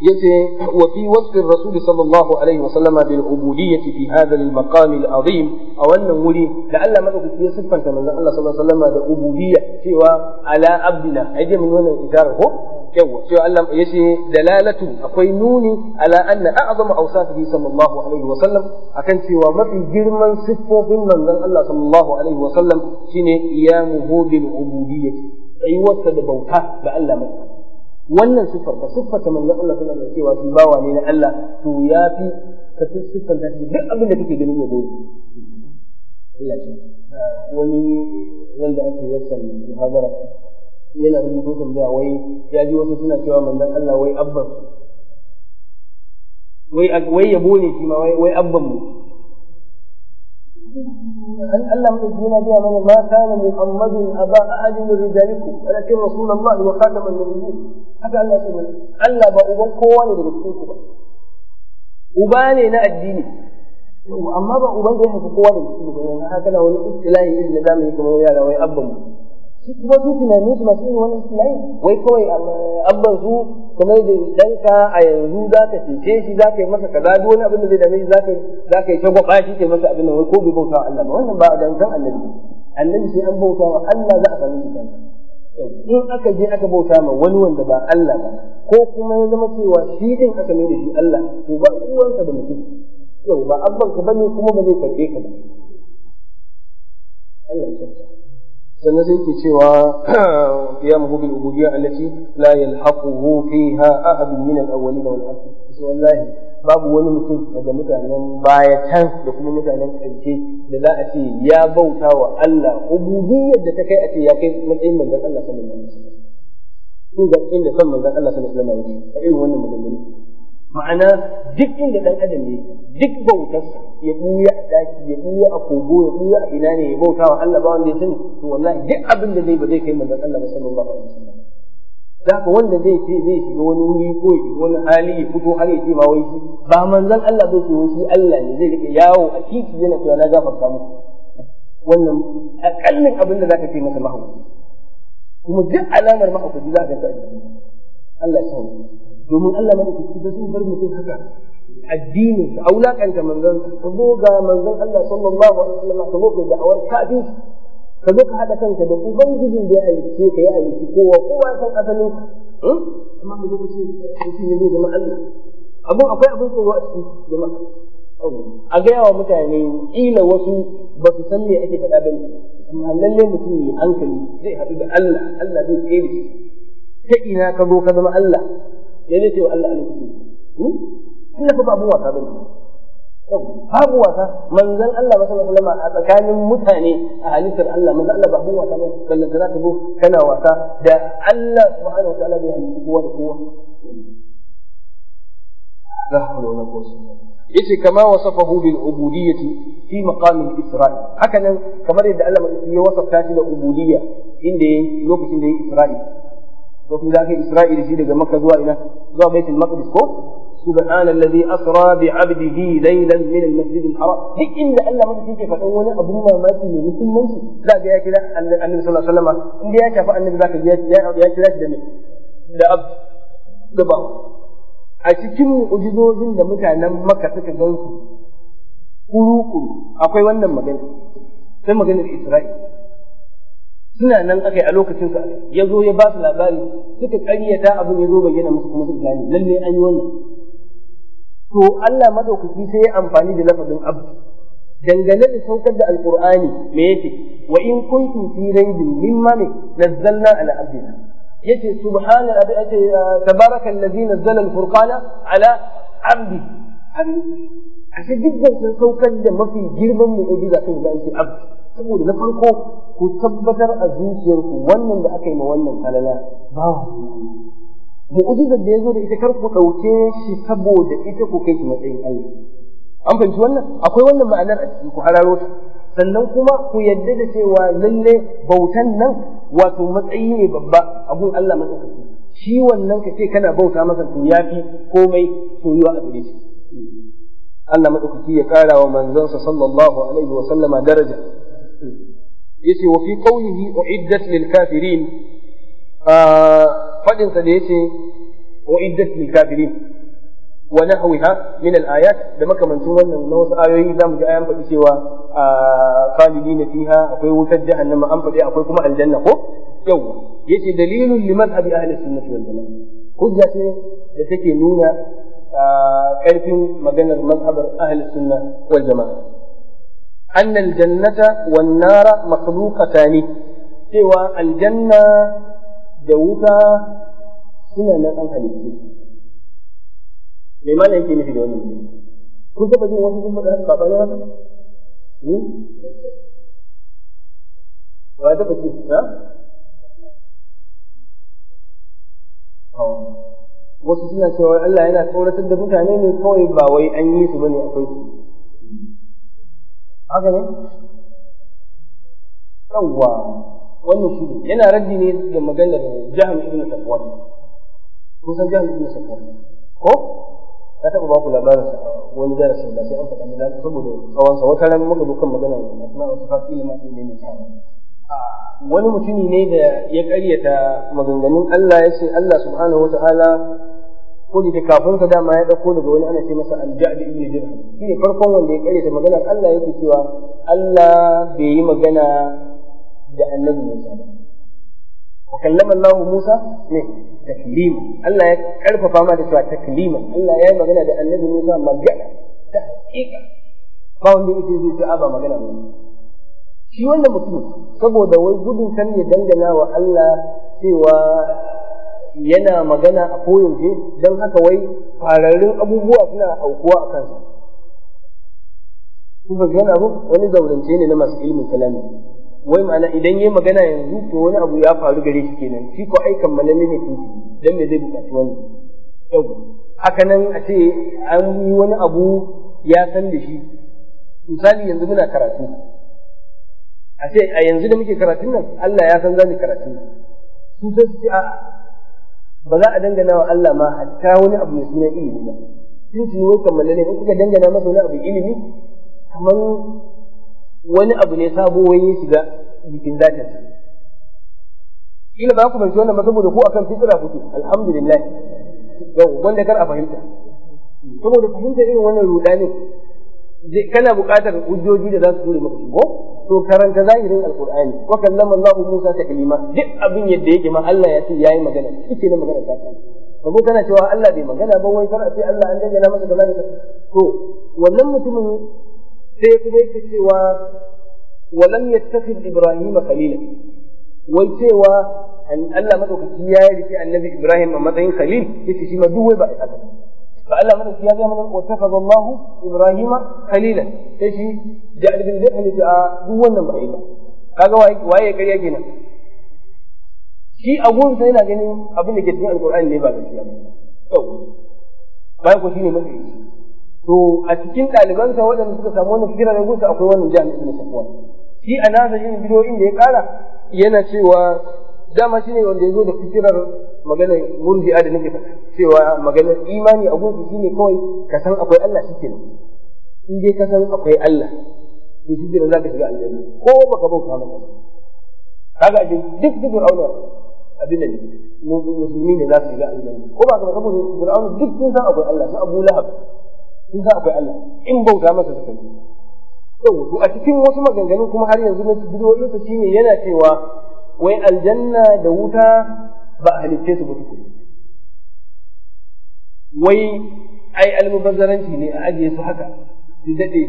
yace wa fi wasfi rasul sallallahu alaihi wasallam bil ubudiyyati fi hadha al maqam al azim a wannan wuri da Allah madaukaki ya siffanta manzon Allah sallallahu alaihi wasallam da ubudiyya cewa ala abdina ai dai mun wannan isharar ko yawa cewa Allah yace dalalatu akwai nuni ala anna a'zama awsafihi sallallahu alaihi wasallam akan cewa mafi girman siffofin manzon Allah sallallahu alaihi wasallam shine qiyamuhu bil ubudiyyati tsayuwarsa da bauta ga Allah madaukaki wannan siffar ka siffar ta manzon Allah sallallahu alaihi cewa shi bawa ne na Allah to ya fi ka siffar da duk abin da kake ganin ya goyi Allah shi wani nan da ake wasan muhadara yana rubuto tambaya wai ya ji wasu suna cewa manzon Allah wai abban wai wai yabo ne shi ma wai wai abban mu أن الله من الدين بها من ما كان محمد أبا أحد من رجالكم ولكن رسول الله وخاتم النبيين haka Allah ya ce Allah ba uban kowa ne daga cikin ku ba uba ne na addini amma ba uban da ya haifi kowa daga cikin ku ba haka na wani istilahi irin na zamani kamar yara wai abban mu shi kuma su tunanin su masu yin wani istilahi wai kawai abban su kamar da danka a yanzu za ka cece shi za ka yi masa kaza duk wani abin da zai dame shi za ka za ka yi shagwaba shi ke masa abin da wai ko bai bauta wa Allah ba wannan ba a dankan annabi annabi sai an bauta wa Allah za a sami shi kansa in aka je aka bauta ma wani wanda ba Allah ba ko kuma ya zama cewa shi din aka mai da shi Allah to ba uwansa da mutum yau ba abban ka bane kuma ba zai karbe ka ba Allah ya tsaya sannan sai ke cewa qiyamuhu bil ubudiyya allati la yalhaquhu fiha ahad min al awwalin wal akhirin sai wallahi babu wani mutum daga mutanen baya can da kuma mutanen ƙarshe da za a ce ya bauta wa Allah ubudiyyar da ta kai a ce ya kai matsayin manzon Allah sallallahu alaihi wasallam kun ga inda son manzon Allah sallallahu alaihi wasallam yake a irin wannan maganganu ma'ana duk inda dan adam ne duk bautarsa ya buya a daki ya buya a kogo ya buya a ina ne ya bauta wa Allah ba wanda ya sani to wallahi duk abin da zai ba zai kai manzon Allah sallallahu alaihi wasallam Zaka wanda zai ce zai shiga wani wuri ko ya shiga wani hali ya fito har ya ce ma wai shi ba manzon Allah zai ce wai shi Allah ne zai rike yawo a titi yana cewa na gafarta muku wannan akallin abin da zaka ce masa mahaukaci kuma duk alamar mahaukaci za ka ga a jiki Allah ya sauke domin Allah madaukaki ba zai bar mutum haka addinin ka aulakanta manzon ka zo ga manzon Allah sallallahu alaihi wasallam ka zo kai da'awar kafin ka zo ka haɗa kanka da ubangijin da ya halicce ka ya halicci kowa kowa ya san asalin ka amma ka zo ka ce mutum ne zai zama Allah abun akwai abin tsoro a cikin jama'a a gaya wa mutane kila wasu ba su san me ake faɗa bane amma lalle mutum ne hankali zai haɗu da Allah Allah zai tsere shi ta ina ka zo ka zama Allah ya zai ce wa Allah a lokacin Allah fa ba abun wasa bane babu wasa manzon Allah ba sallallahu alaihi wasallam a tsakanin mutane a halittar Allah manzon Allah ba abun wasa ba ballan da zaka zo kana wasa da Allah subhanahu wataala bai halitta kowa da kowa la hawla wala quwwata yace kama wasafahu bil ubudiyyati fi maqam al isra'i haka nan kamar yadda Allah ya wasafta shi da ubudiyya inda yayi lokacin da yayi isra'i lokacin da aka isra'i da shi daga makka zuwa ina zuwa baitul maqdis ko سبحان الذي أسرى بعبده ليلا من المسجد الحرام duk inda Allah mata yake faɗan wani abun mamaki mai muhimmanci za ga ya kira annabi sallallahu alaihi wasallam inda ya shafi annabi zaka ji ya kira shi da me da ab gaba a cikin mu'jizozin da mutanen Makka suka gansu kuru-kuru akwai wannan magana sai maganar Isra'il suna nan aka yi a lokacin sa ya zo ya ba su labari suka ƙaryata abin ya zo bayyana musu kuma suka gane lalle an yi wannan to Allah madaukaki sai ya amfani da lafazin abd dangane da saukar da alqur'ani me yake wa in kuntum fi raibin mimma ne nazzalna ala abdina yace subhana abi yace tabaraka allazi nazzala alfurqana ala abdi ashe dukkan sun saukar da mafi girman mu'jiza sai da ake abd saboda na farko ku tabbatar a zuciyarku wannan da aka yi ma wannan falala bawa mu'jizar da ya zo da ita kar ku ɗauke shi saboda ita ku kai shi matsayin Allah an fahimci wannan akwai wannan ma'anar a cikin ku hararo ta sannan kuma ku yadda da cewa lalle bautan nan wato matsayi ne babba abun Allah madaukaki shi wannan ka ce kana bauta masa to yafi komai soyuwa a gare shi Allah madaukaki ya kara wa manzansa sallallahu alaihi wa sallama daraja yace wa fi qawlihi uiddat lil kafirin fadin sa da yace uiddat lil kafirin wa nahwiha min al ayat da makamancin wannan na wasu ayoyi zamu ji ayan faɗi cewa khalidina fiha akwai wutar jahannama an faɗi akwai kuma aljanna ko yau yace dalilun li madhhabi ahli sunnah wal jamaa hujja ce da take nuna karfin maganar madhhabar ahli sunnah wal jamaa أن الجنة والنار مخلوقتان سوى الجنة دوتا سنة أم halittu. me ma yake nufi da wannan kun taba jin wasu sun faɗa haka ba haka wa taba ji ha wasu suna cewa Allah yana tsoratar da mutane ne kawai ba wai an yi su bane akwai su haka ne yawwa wannan shi ne yana raddi ne ga maganar jaham ibn safwan kun san jaham ibn safwan ko ka taɓa ba ku labarin wani darasin ba sai an faɗa da saboda tsawon sa wata ran muka dukan magana asma wa sifat ilma ne ne ta wani mutumi ne da ya ƙaryata maganganun Allah ya ce Allah subhanahu wata'ala ko da kafin sa dama ya ɗauko daga wani ana ce masa al-ja'd ibn dirham shi ne farkon wanda ya ƙaryata maganar Allah yake cewa Allah bai yi magana da annabi Musa ba wa kallama Allah Musa ne taklima Allah ya karfafa ma da cewa taklima Allah ya yi magana da annabi Musa magana ta hakika ba wanda yake zai ce ba magana ba shi wannan mutum saboda wai gudun kan ya dangana wa Allah cewa yana magana a koyaushe don haka wai fararrun abubuwa suna aukuwa a kansa kun ba gana abu wani zaurance ne na masu ilimin kalami wai ma'ana idan yayi magana yanzu to wani abu ya faru gare shi kenan shi ko ai kammalalle ne tuki dan me zai buƙaci wani yau haka nan a ce an yi wani abu ya san da shi misali yanzu muna karatu a ce a yanzu da muke karatun nan Allah ya san za mu karatu su sai su ce a ba za a dangana wa Allah ma hatta wani abu mai suna ilimi ba sun ce wai kammalalle ne in kuka dangana masa wani abu ilimi kamar wani abu ne sabo wai ya shiga jikin zatin sa ila ba ku fahimci wannan ba saboda ku akan fitra kuke alhamdulillah yau wanda kar a fahimta saboda fahimta irin wannan rudani kana buƙatar hujjoji da za su ture maka shigo to karanta zahirin alqur'ani wa kallama Allah Musa taklima duk abin yadda yake ma Allah ya ce yayi magana kike na magana ta kai kabo kana cewa Allah bai magana ba wai kar a ce Allah an dangana masa da zalika to wannan mutumin sai kuma yake cewa walam yattakhid ibrahim khalila wai cewa Allah madaukaki ya rike annabi ibrahim a matsayin khalil yace shi ma duk wai ba a haka fa Allah madaukaki ya ga mana wa takaza Allah ibrahim khalila sai shi ja'al bin zaid ne a duk wannan ba ba kaga waye ya kariya kenan shi a gurin sai yana ganin abin da ke cikin alqur'ani ne ba gaskiya ba to bayan ko shine mafi to a cikin ɗalibansa waɗanda suka samu wannan fikira da gunsa akwai wannan jami'in ibn safwan shi a nasa yin bidiyoyin da ya ƙara yana cewa dama shi ne wanda ya zo da fikirar maganar murji'a da nake faɗa cewa maganar imani a gunsa shine kawai ka san akwai Allah shi kenan in dai ka san akwai Allah to shi kenan zaka shiga aljanna ko baka bauta masa kaga duk duk auna abin da musulmi ne za su shiga aljanna ko ba ka saboda fir'auna duk sun san akwai Allah su Abu Lahab sun san akwai Allah in bauta masa suka yi to a cikin wasu maganganun kuma har yanzu na bidiyoyin sa shine yana cewa wai aljanna da wuta ba a halicce su ba tukun wai ai almubazzaranci ne a ajiye su haka su daɗe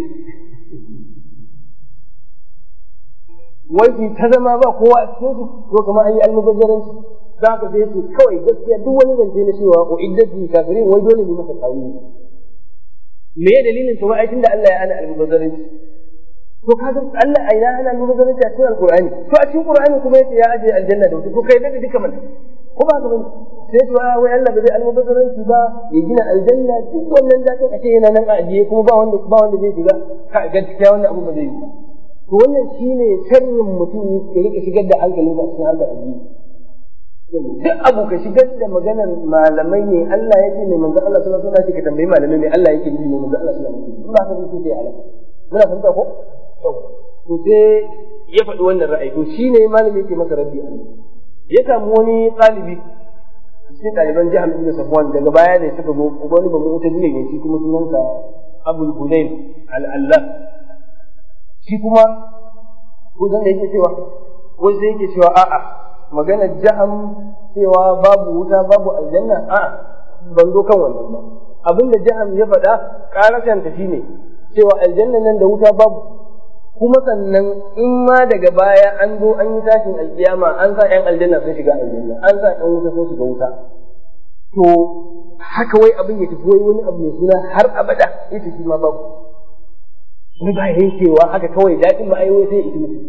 wai su ta zama ba kowa a cikin su to kamar an yi almubazzaranci za ka sai su kawai gaskiya duk wani zance na cewa ko iddatu kafirin wai dole ne masa tawili me ya dalilin to ai tunda Allah ya ana almubazzaranci to kaga Allah aina ana almubazzaranci a cikin alqur'ani to a cikin qur'ani kuma yace ya aje aljanna da wuta to kai da duka man ko ba ka bane sai to wai Allah bai almubazzaranci ba ya gina aljanna duk wannan dakin a ce yana nan a ajiye kuma ba wanda ba wanda zai shiga ka gaskiya wannan abu ba zai yi ba to wannan shine sharrin mutum ya rika shigar da hankalinsa a cikin harkar addini duk abu ka shigar da maganar malamai ne Allah ya ce mai manzo Allah sallallahu alaihi wasallam ka tambayi malamai mai Allah yake nufi mai manzo Allah sallallahu alaihi wasallam ba ka so sai halaka muna fahimta ko to sai ya faɗi wannan ra'ayi to shine malami yake masa raddi a ya samu wani ɗalibi cikin ɗaliban jihar ibn safwan daga baya ne suka zo wani ba mu ne ne shi kuma sunansa abul hudayn al-allah shi kuma ko zan da yake cewa wai sai yake cewa a'a magana jaham cewa babu wuta babu aljanna a'a ban zo kan wannan ba abinda jaham ya faɗa ƙarashan ta shine cewa aljanna nan da wuta babu kuma sannan in ma daga baya an zo an yi tashin alkiyama an sa ƴan aljanna sun shiga aljanna an sa ƴan wuta sun shiga wuta to haka wai abin ya tafi wai wani abu mai suna har abada ita shi ma babu wani ba yankewa haka kawai daɗin ma ai wai sai ita mutu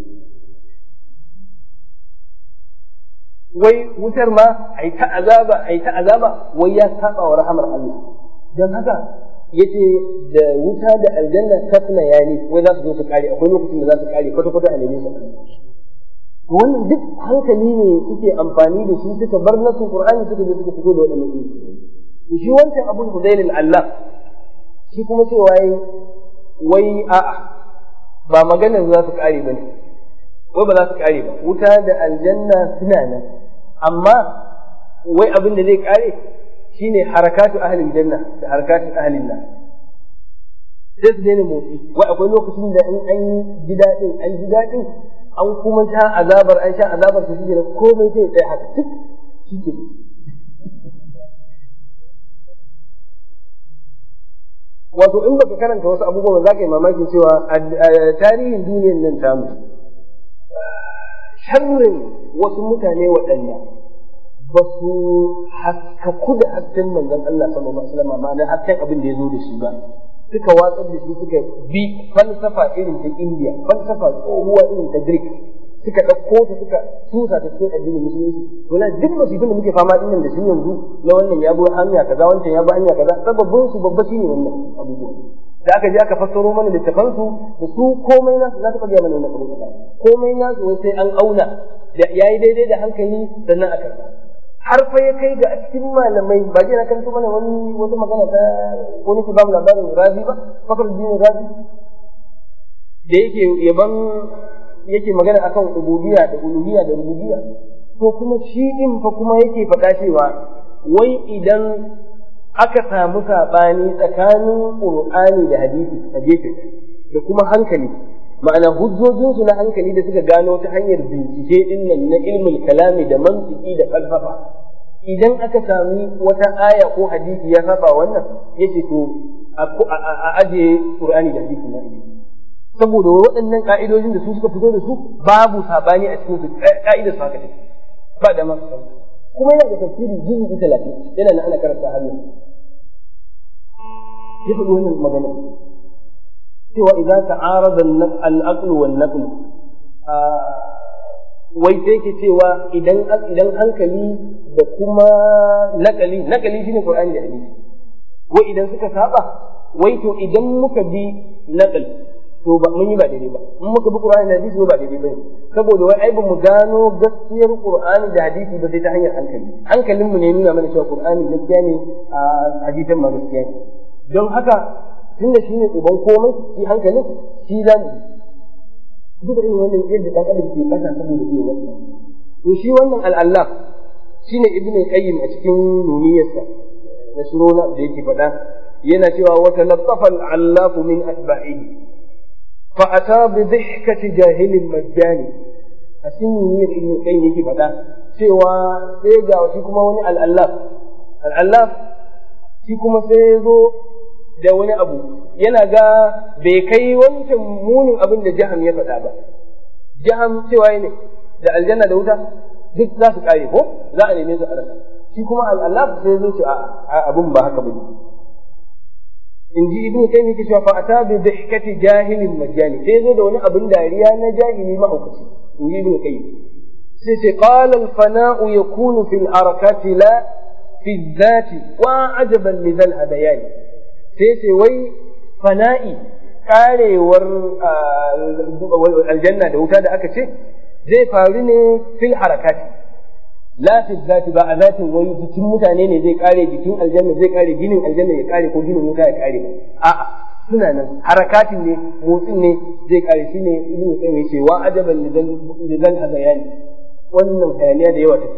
wai wutar ma ai ta azaba ai ta azaba wai ya saba wa rahamar Allah dan haka yace da wuta da aljanna tasna yani wai za su zo su kare akwai lokacin da za su kare kwata kwata a neme su wannan duk hankali ne suke amfani da shi suka bar nasu qur'ani suka je suka fito da wadannan ilimi to shi wancan abul hudail Allah shi kuma cewa wai a'a ba maganar za su kare bane wai ba za su kare ba wuta da aljanna suna nan amma wai abin da zai kare shine harakatu ahlil janna da harakatu ahlin nar sai su daina motsi wai akwai lokacin da in an ji daɗin an ji daɗin an kuma sha azabar an sha azabar su shi komai sai tsaye haka duk shi ke wato in baka karanta wasu abubuwan za ka yi mamakin cewa a tarihin duniyar nan tamu sharrin wasu mutane waɗanda ba su haskaku da hasken manzon Allah sallallahu alaihi wasallam ma'ana hasken abin da ya zo da shi ba suka watsar da shi suka bi falsafa irin ta India falsafa tsohuwa irin ta Greek suka ɗauko ta suka tusa ta cikin addinin musulunci to na duk musibin da muke fama din da shi yanzu na wannan ya bi hanya kaza wancan ya bi hanya kaza sababbin su babba shine wannan abubuwa da aka je aka fassaro mana littafan su da su komai nasu za ta faɗa mana wannan abubuwa komai nasu wai sai an auna da yayi daidai da hankali sannan a karɓa har fa ya kai ga a cikin malamai ba je na kanto mana wani wata magana ta ko nake ba mu labarin razi ba fakar dinin razi da yake yaban yake magana akan ubudiyya da uluhiyya da rububiyya to kuma shi din fa kuma yake faɗa cewa wai idan aka samu saɓani tsakanin ƙur'ani da hadisi a gefe da kuma hankali ma'ana hujjojinsu na hankali da suka gano ta hanyar bincike din nan na ilmul kalami da mantiki da falsafa idan aka sami wata aya ko hadisi ya saba wannan yace to a aje qur'ani da hadisi na saboda waɗannan ka'idojin da su suka fito da su babu sabani a cikin su ka'idar su haka take ba da ma kuma yana da tafsiri juz'i 30 yana nan ana karanta har yanzu ya faɗi wannan magana cewa idan ta'arada al-aql wal naql wai sai ke cewa idan idan hankali da kuma nakali nakali shine qur'ani da hadisi wai idan suka saba wai to idan muka bi nakal to ba mun yi ba daidai ba in muka bi qur'ani da hadisi ba daidai bane saboda wai ai ba mu gano gaskiyar qur'ani da hadisi ba sai ta hanyar hankali hankalin mu ne nuna mana cewa qur'ani gaskiya ne a hadisan ma gaskiya ne don haka tunda shi ne uban komai shi hankalin shi za mu duba irin wannan yadda dan adam ke kasa saboda iya wannan to shi wannan al'allah shine ibnu qayyim a cikin nuniyarsa na surona da yake faɗa yana cewa wa talaffafa al'allafu min atba'ihi fa ata bi dhihkati jahilin majjani a cikin nuniyar ibnu qayyim yake faɗa cewa sai ga shi kuma wani al'allaf al'allaf shi kuma sai ya zo da wani abu yana ga bai kai wancan munin abin da jaham ya faɗa ba jaham cewa ne da aljanna da wuta duk za su kare ko za a neme su a rasa shi kuma al'allah sai zo ce a abin ba haka bane in ji ibnu kai ne ke cewa fa ata bi dhihkati jahilin majani sai zo da wani abin dariya na jahili mahaukaci in ji ibnu kai sai ce qala al fana'u yakunu fil harakati la fi dhati wa ajaban li dhal hadayani sai ce wai fana'i karewar aljanna da wuta da aka ce zai faru ne fil harakati la fi zati ba a zatin wai jikin mutane ne zai kare jikin aljanna zai kare ginin aljanna ya kare ko ginin wuta ya kare a'a suna nan harakatin ne motsin ne zai kare shi ne ibn qayyim yace wa ajaban lidan hazayani wannan hayaniya da yawa take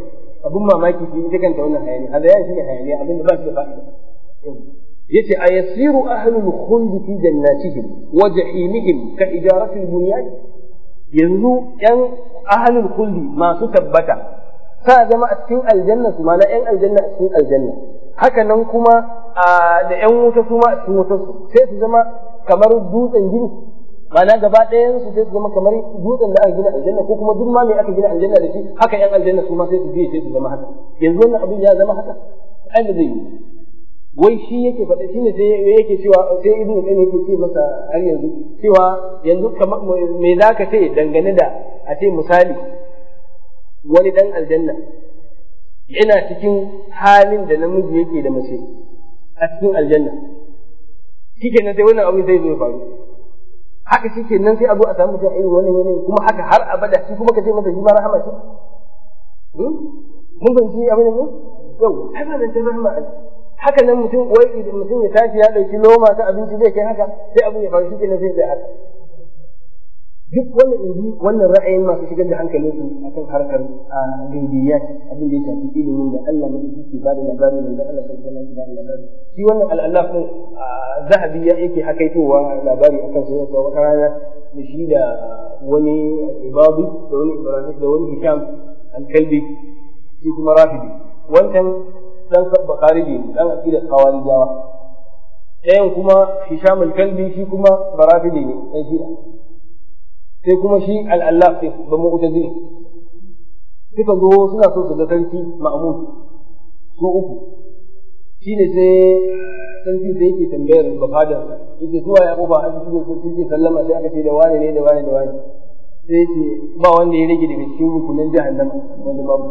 abin mamaki shi ita kanta wannan hayaniya hadayan shi ne hayaniya abin da ba shi da fa'ida yace ayasiru ahlul khuld fi jannatihim wa jahimihim ka ijarati al-bunyan yanzu yan ahlul khuld masu tabbata sa zama a cikin aljanna su mana yan aljanna a cikin aljanna haka nan kuma da yan wuta su ma a cikin wutar su sai su zama kamar dutsen gini ma'ana gaba ɗayan su sai su zama kamar dutsen da aka gina aljanna ko kuma duk ma me aka gina aljanna da shi haka yan aljanna su ma sai su biye sai su zama haka yanzu wannan abin ya zama haka ai da zai yi wai shi yake faɗa shine sai yake cewa sai ibnu qayyim yake ce masa har yanzu cewa yanzu kamar me zaka ce dangane da a ce misali wani dan aljanna yana cikin halin da namiji yake da mace a cikin aljanna shikenan sai wannan abin zai zo ya faru haka shikenan sai a zo a samu mutum irin wannan yanayin kuma haka har abada shi kuma ka ce masa shi ma rahama ce mun fahimci abin ne yau ai ba nan ta rahama haka nan mutum wai idan mutum ya tashi ya dauki loma ta abinci zai kai haka sai abin ya faru shikenan sai ya haka duk wannan inji wannan ra'ayin masu shigar da hankalin su akan harkar gaibiyat abin da ya shafi ilimin da Allah mai yake ba da labari da Allah sallallahu alaihi wasallam ba da labari shi wannan al'allaf din zahabi ya yake hakaitowa labari akan sa yau wata rana da shi da wani ibadi da wani ibrahim da wani hisham al-kalbi shi kuma rafidi wancan dan bukhari ne dan aqidar khawarijawa ɗayan kuma hisham al-kalbi shi kuma barafidi ne dan shi'a sai kuma shi al'allaf ɗin ba mu uta zini suka zo suna so su ga sarki ma'amun su uku shi ne sai sarki sai yake tambayar bafadar yake zuwa ya kofa a cikin sun ce sallama sai aka ce da wane ne da wane da wane sai ce ba wanda ya rage daga cikin rukunan jahannama wanda babu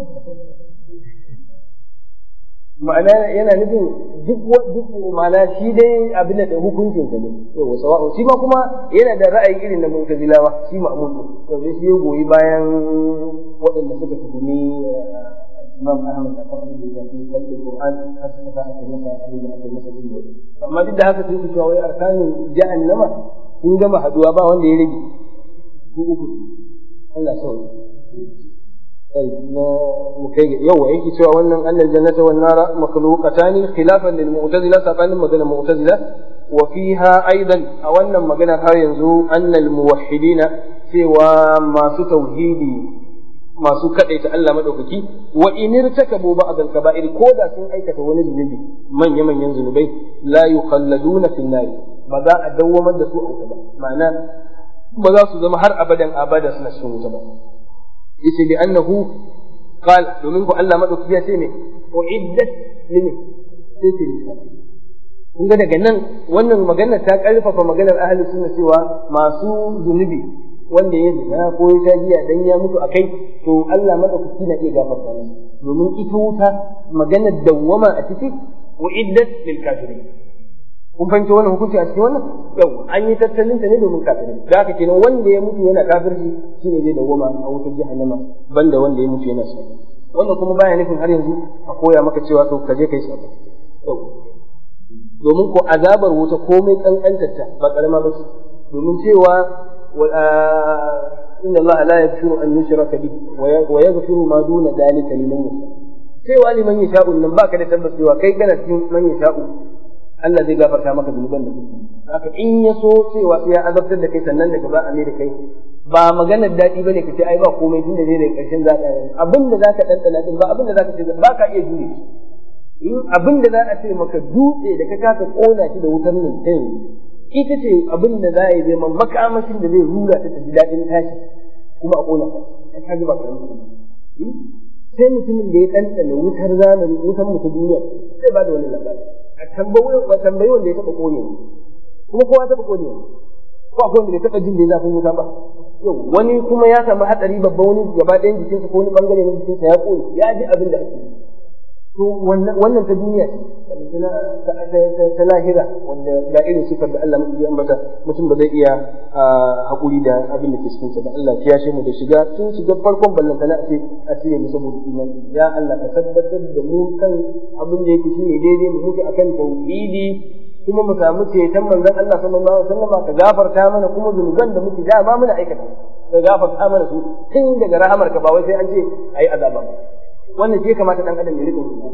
ma'ana yana nufin duk duk ma'ana shi dai abin da hukuncin sa ne yau sawa'u shi ma kuma yana da ra'ayi irin na mu'tazilawa shi ma'mun to sai shi ya goyi bayan waɗanda suka tuhumi Imam Ahmad a kan abin da ya fi kalli Qur'an har suka sa aka masa abin da aka yi masa din amma duk da haka sai su cewa wai arkanin jahannama sun gama haduwa ba wanda ya rage su uku Allah sauya طيب مكي يو يجي سوى أن أن الجنة والنار مخلوقتان خلافا للمعتزلة سبحان مجال المعتزلة وفيها أيضا أو أن مجال ينزو أن الموحدين سوى ما توحيدي ما سكت يتألم مدوكي وإن ارتكبوا بعض الكبائر كودا سن أيكة ونزل من يمن ينزل به لا يخلدون في النار بذا أدوما دسوء أو تبا معناه بذا سوى هر أبدا أبدا سنسوه تبا yace li annahu qal domin ko Allah madauki ya ce ne uiddat limin sai ce kun ga daga nan wannan magana ta karfafa maganar ahli sunna cewa masu zunubi wanda ya zina ko ya sha giya dan ya mutu akai to Allah madaukaki na iya gafarta masa domin ita wuta maganar dawwama a ciki uiddat lil kafirin kun fahimci wannan hukunci a cikin wannan yau an yi tattalin ta ne domin kafirai da haka kenan wanda ya mutu yana kafirci shine zai dawwama a wutar jahannama banda wanda ya mutu yana sabo wannan kuma baya nufin har yanzu a koya maka cewa to ka je kai sabo yau domin ko azabar wuta komai kankantarta ba karama ba ce domin cewa inna Allah la yaghfiru an yushraka bihi wa yaghfiru ma duna dhalika liman yasha cewa liman yasha'u nan baka da tabbas cewa kai kana cikin man yasha'u Allah zai gafarta maka zunuban da kake haka in ya so cewa sai ya azabtar da kai sannan daga ba a mai da kai ba maganar daɗi bane ka ce ai ba komai tunda zai daga ƙarshen za ka abin da zaka ɗanɗana din ba abin da zaka ce ba ka iya jure abin da za a ce maka dutse da ka kasa ƙona shi da wutar nan ta yanzu ita ce abin da za a yi zai makamashin da zai rura ta ta ji daɗin tashi kuma a ƙona ta ka ji ba karamin sai mutumin da ya ɗanɗana wutar zamani wutar mu ta duniya zai ba da wani labari a tambayi wanda ya taɓa ƙone kuma kowa taɓa ƙone ko akwai wanda bai taɓa jin da ya zafin wuta ba yau wani kuma ya samu hatsari babba wani gaba ɗayan jikinsa ko wani ɓangare na jikinsa ya ƙone ya ji abin da ake yi to wannan ta duniya ce ta lahira wanda ga irin sifar da Allah mai ambata mutum ba zai iya haƙuri da abin da ke cikin sa ba Allah ya shi mu da shiga tun shiga farkon ballanta na ce a cire mu saboda imani ya Allah ka tabbatar da mu kan abin da yake shine daidai mu muke akan tauhidi kuma mu samu ceton manzon Allah sallallahu alaihi wasallam ka gafarta mana kuma zunuban da muke dama muna aikata ka gafarta mana su tun daga rahamarka ba wai sai an ce ayi azaba ba wannan shi kamata dan adam ya rika rubuta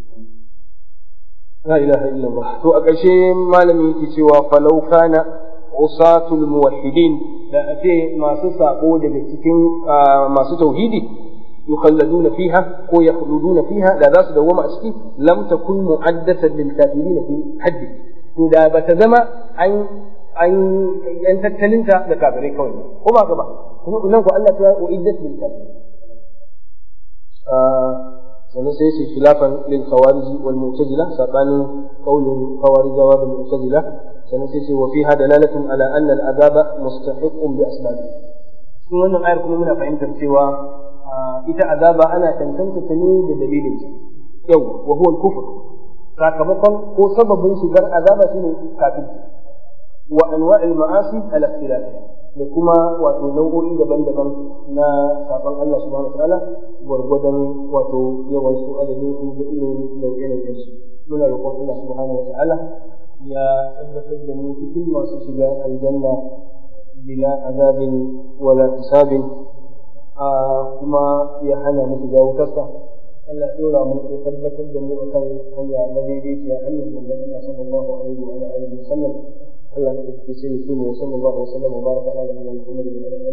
la ilaha illallah to a ƙarshe malami yake cewa falau kana usatul muwahhidin da ake masu sako daga cikin masu tauhidi yukhalladuna fiha ko yakhluduna fiha da za su dawoma a ciki lam takun mu'addatan lil kafirin fi haddi to da ba ta zama an an yan tattalinta da kafirai kawai ko ba ka ba kuma nan ko Allah ta uiddat lil kafirin sannan sai su khilafan lil khawarij wal mu'tazila sabanin qaulin khawarijawa da mu'tazila sannan sai ce wa fiha dalalatun ala anna al azaba mustahiqqun bi asbabi cikin wannan ayar kuma muna fahimtar cewa ita azaba ana tantance ta ne da dalilin ta yau wa huwa al kufr sakamakon ko sababin shigar azaba shine kafirci wa anwa'il ma'asi ala ikhtilafiha da kuma wato nau'o'i daban-daban na sabon Allah subhanahu wa ta'ala gwargwadon wato yawan su adadin su da irin nau'e-nau'en su muna roƙon Allah subhanahu wa ta'ala ya tabbatar da mu cikin masu shiga aljanna bila azabin wala hisabin kuma ya hana mu shiga wutarsa Allah ya dora mu ya tabbatar da mu akan hanya madaidaiciya hanyar manzon Allah sallallahu alaihi wa alihi wa sallam Allah ya tabbata sai mu sallallahu alaihi wa sallam wa baraka ala nabiyina Muhammad wa ala alihi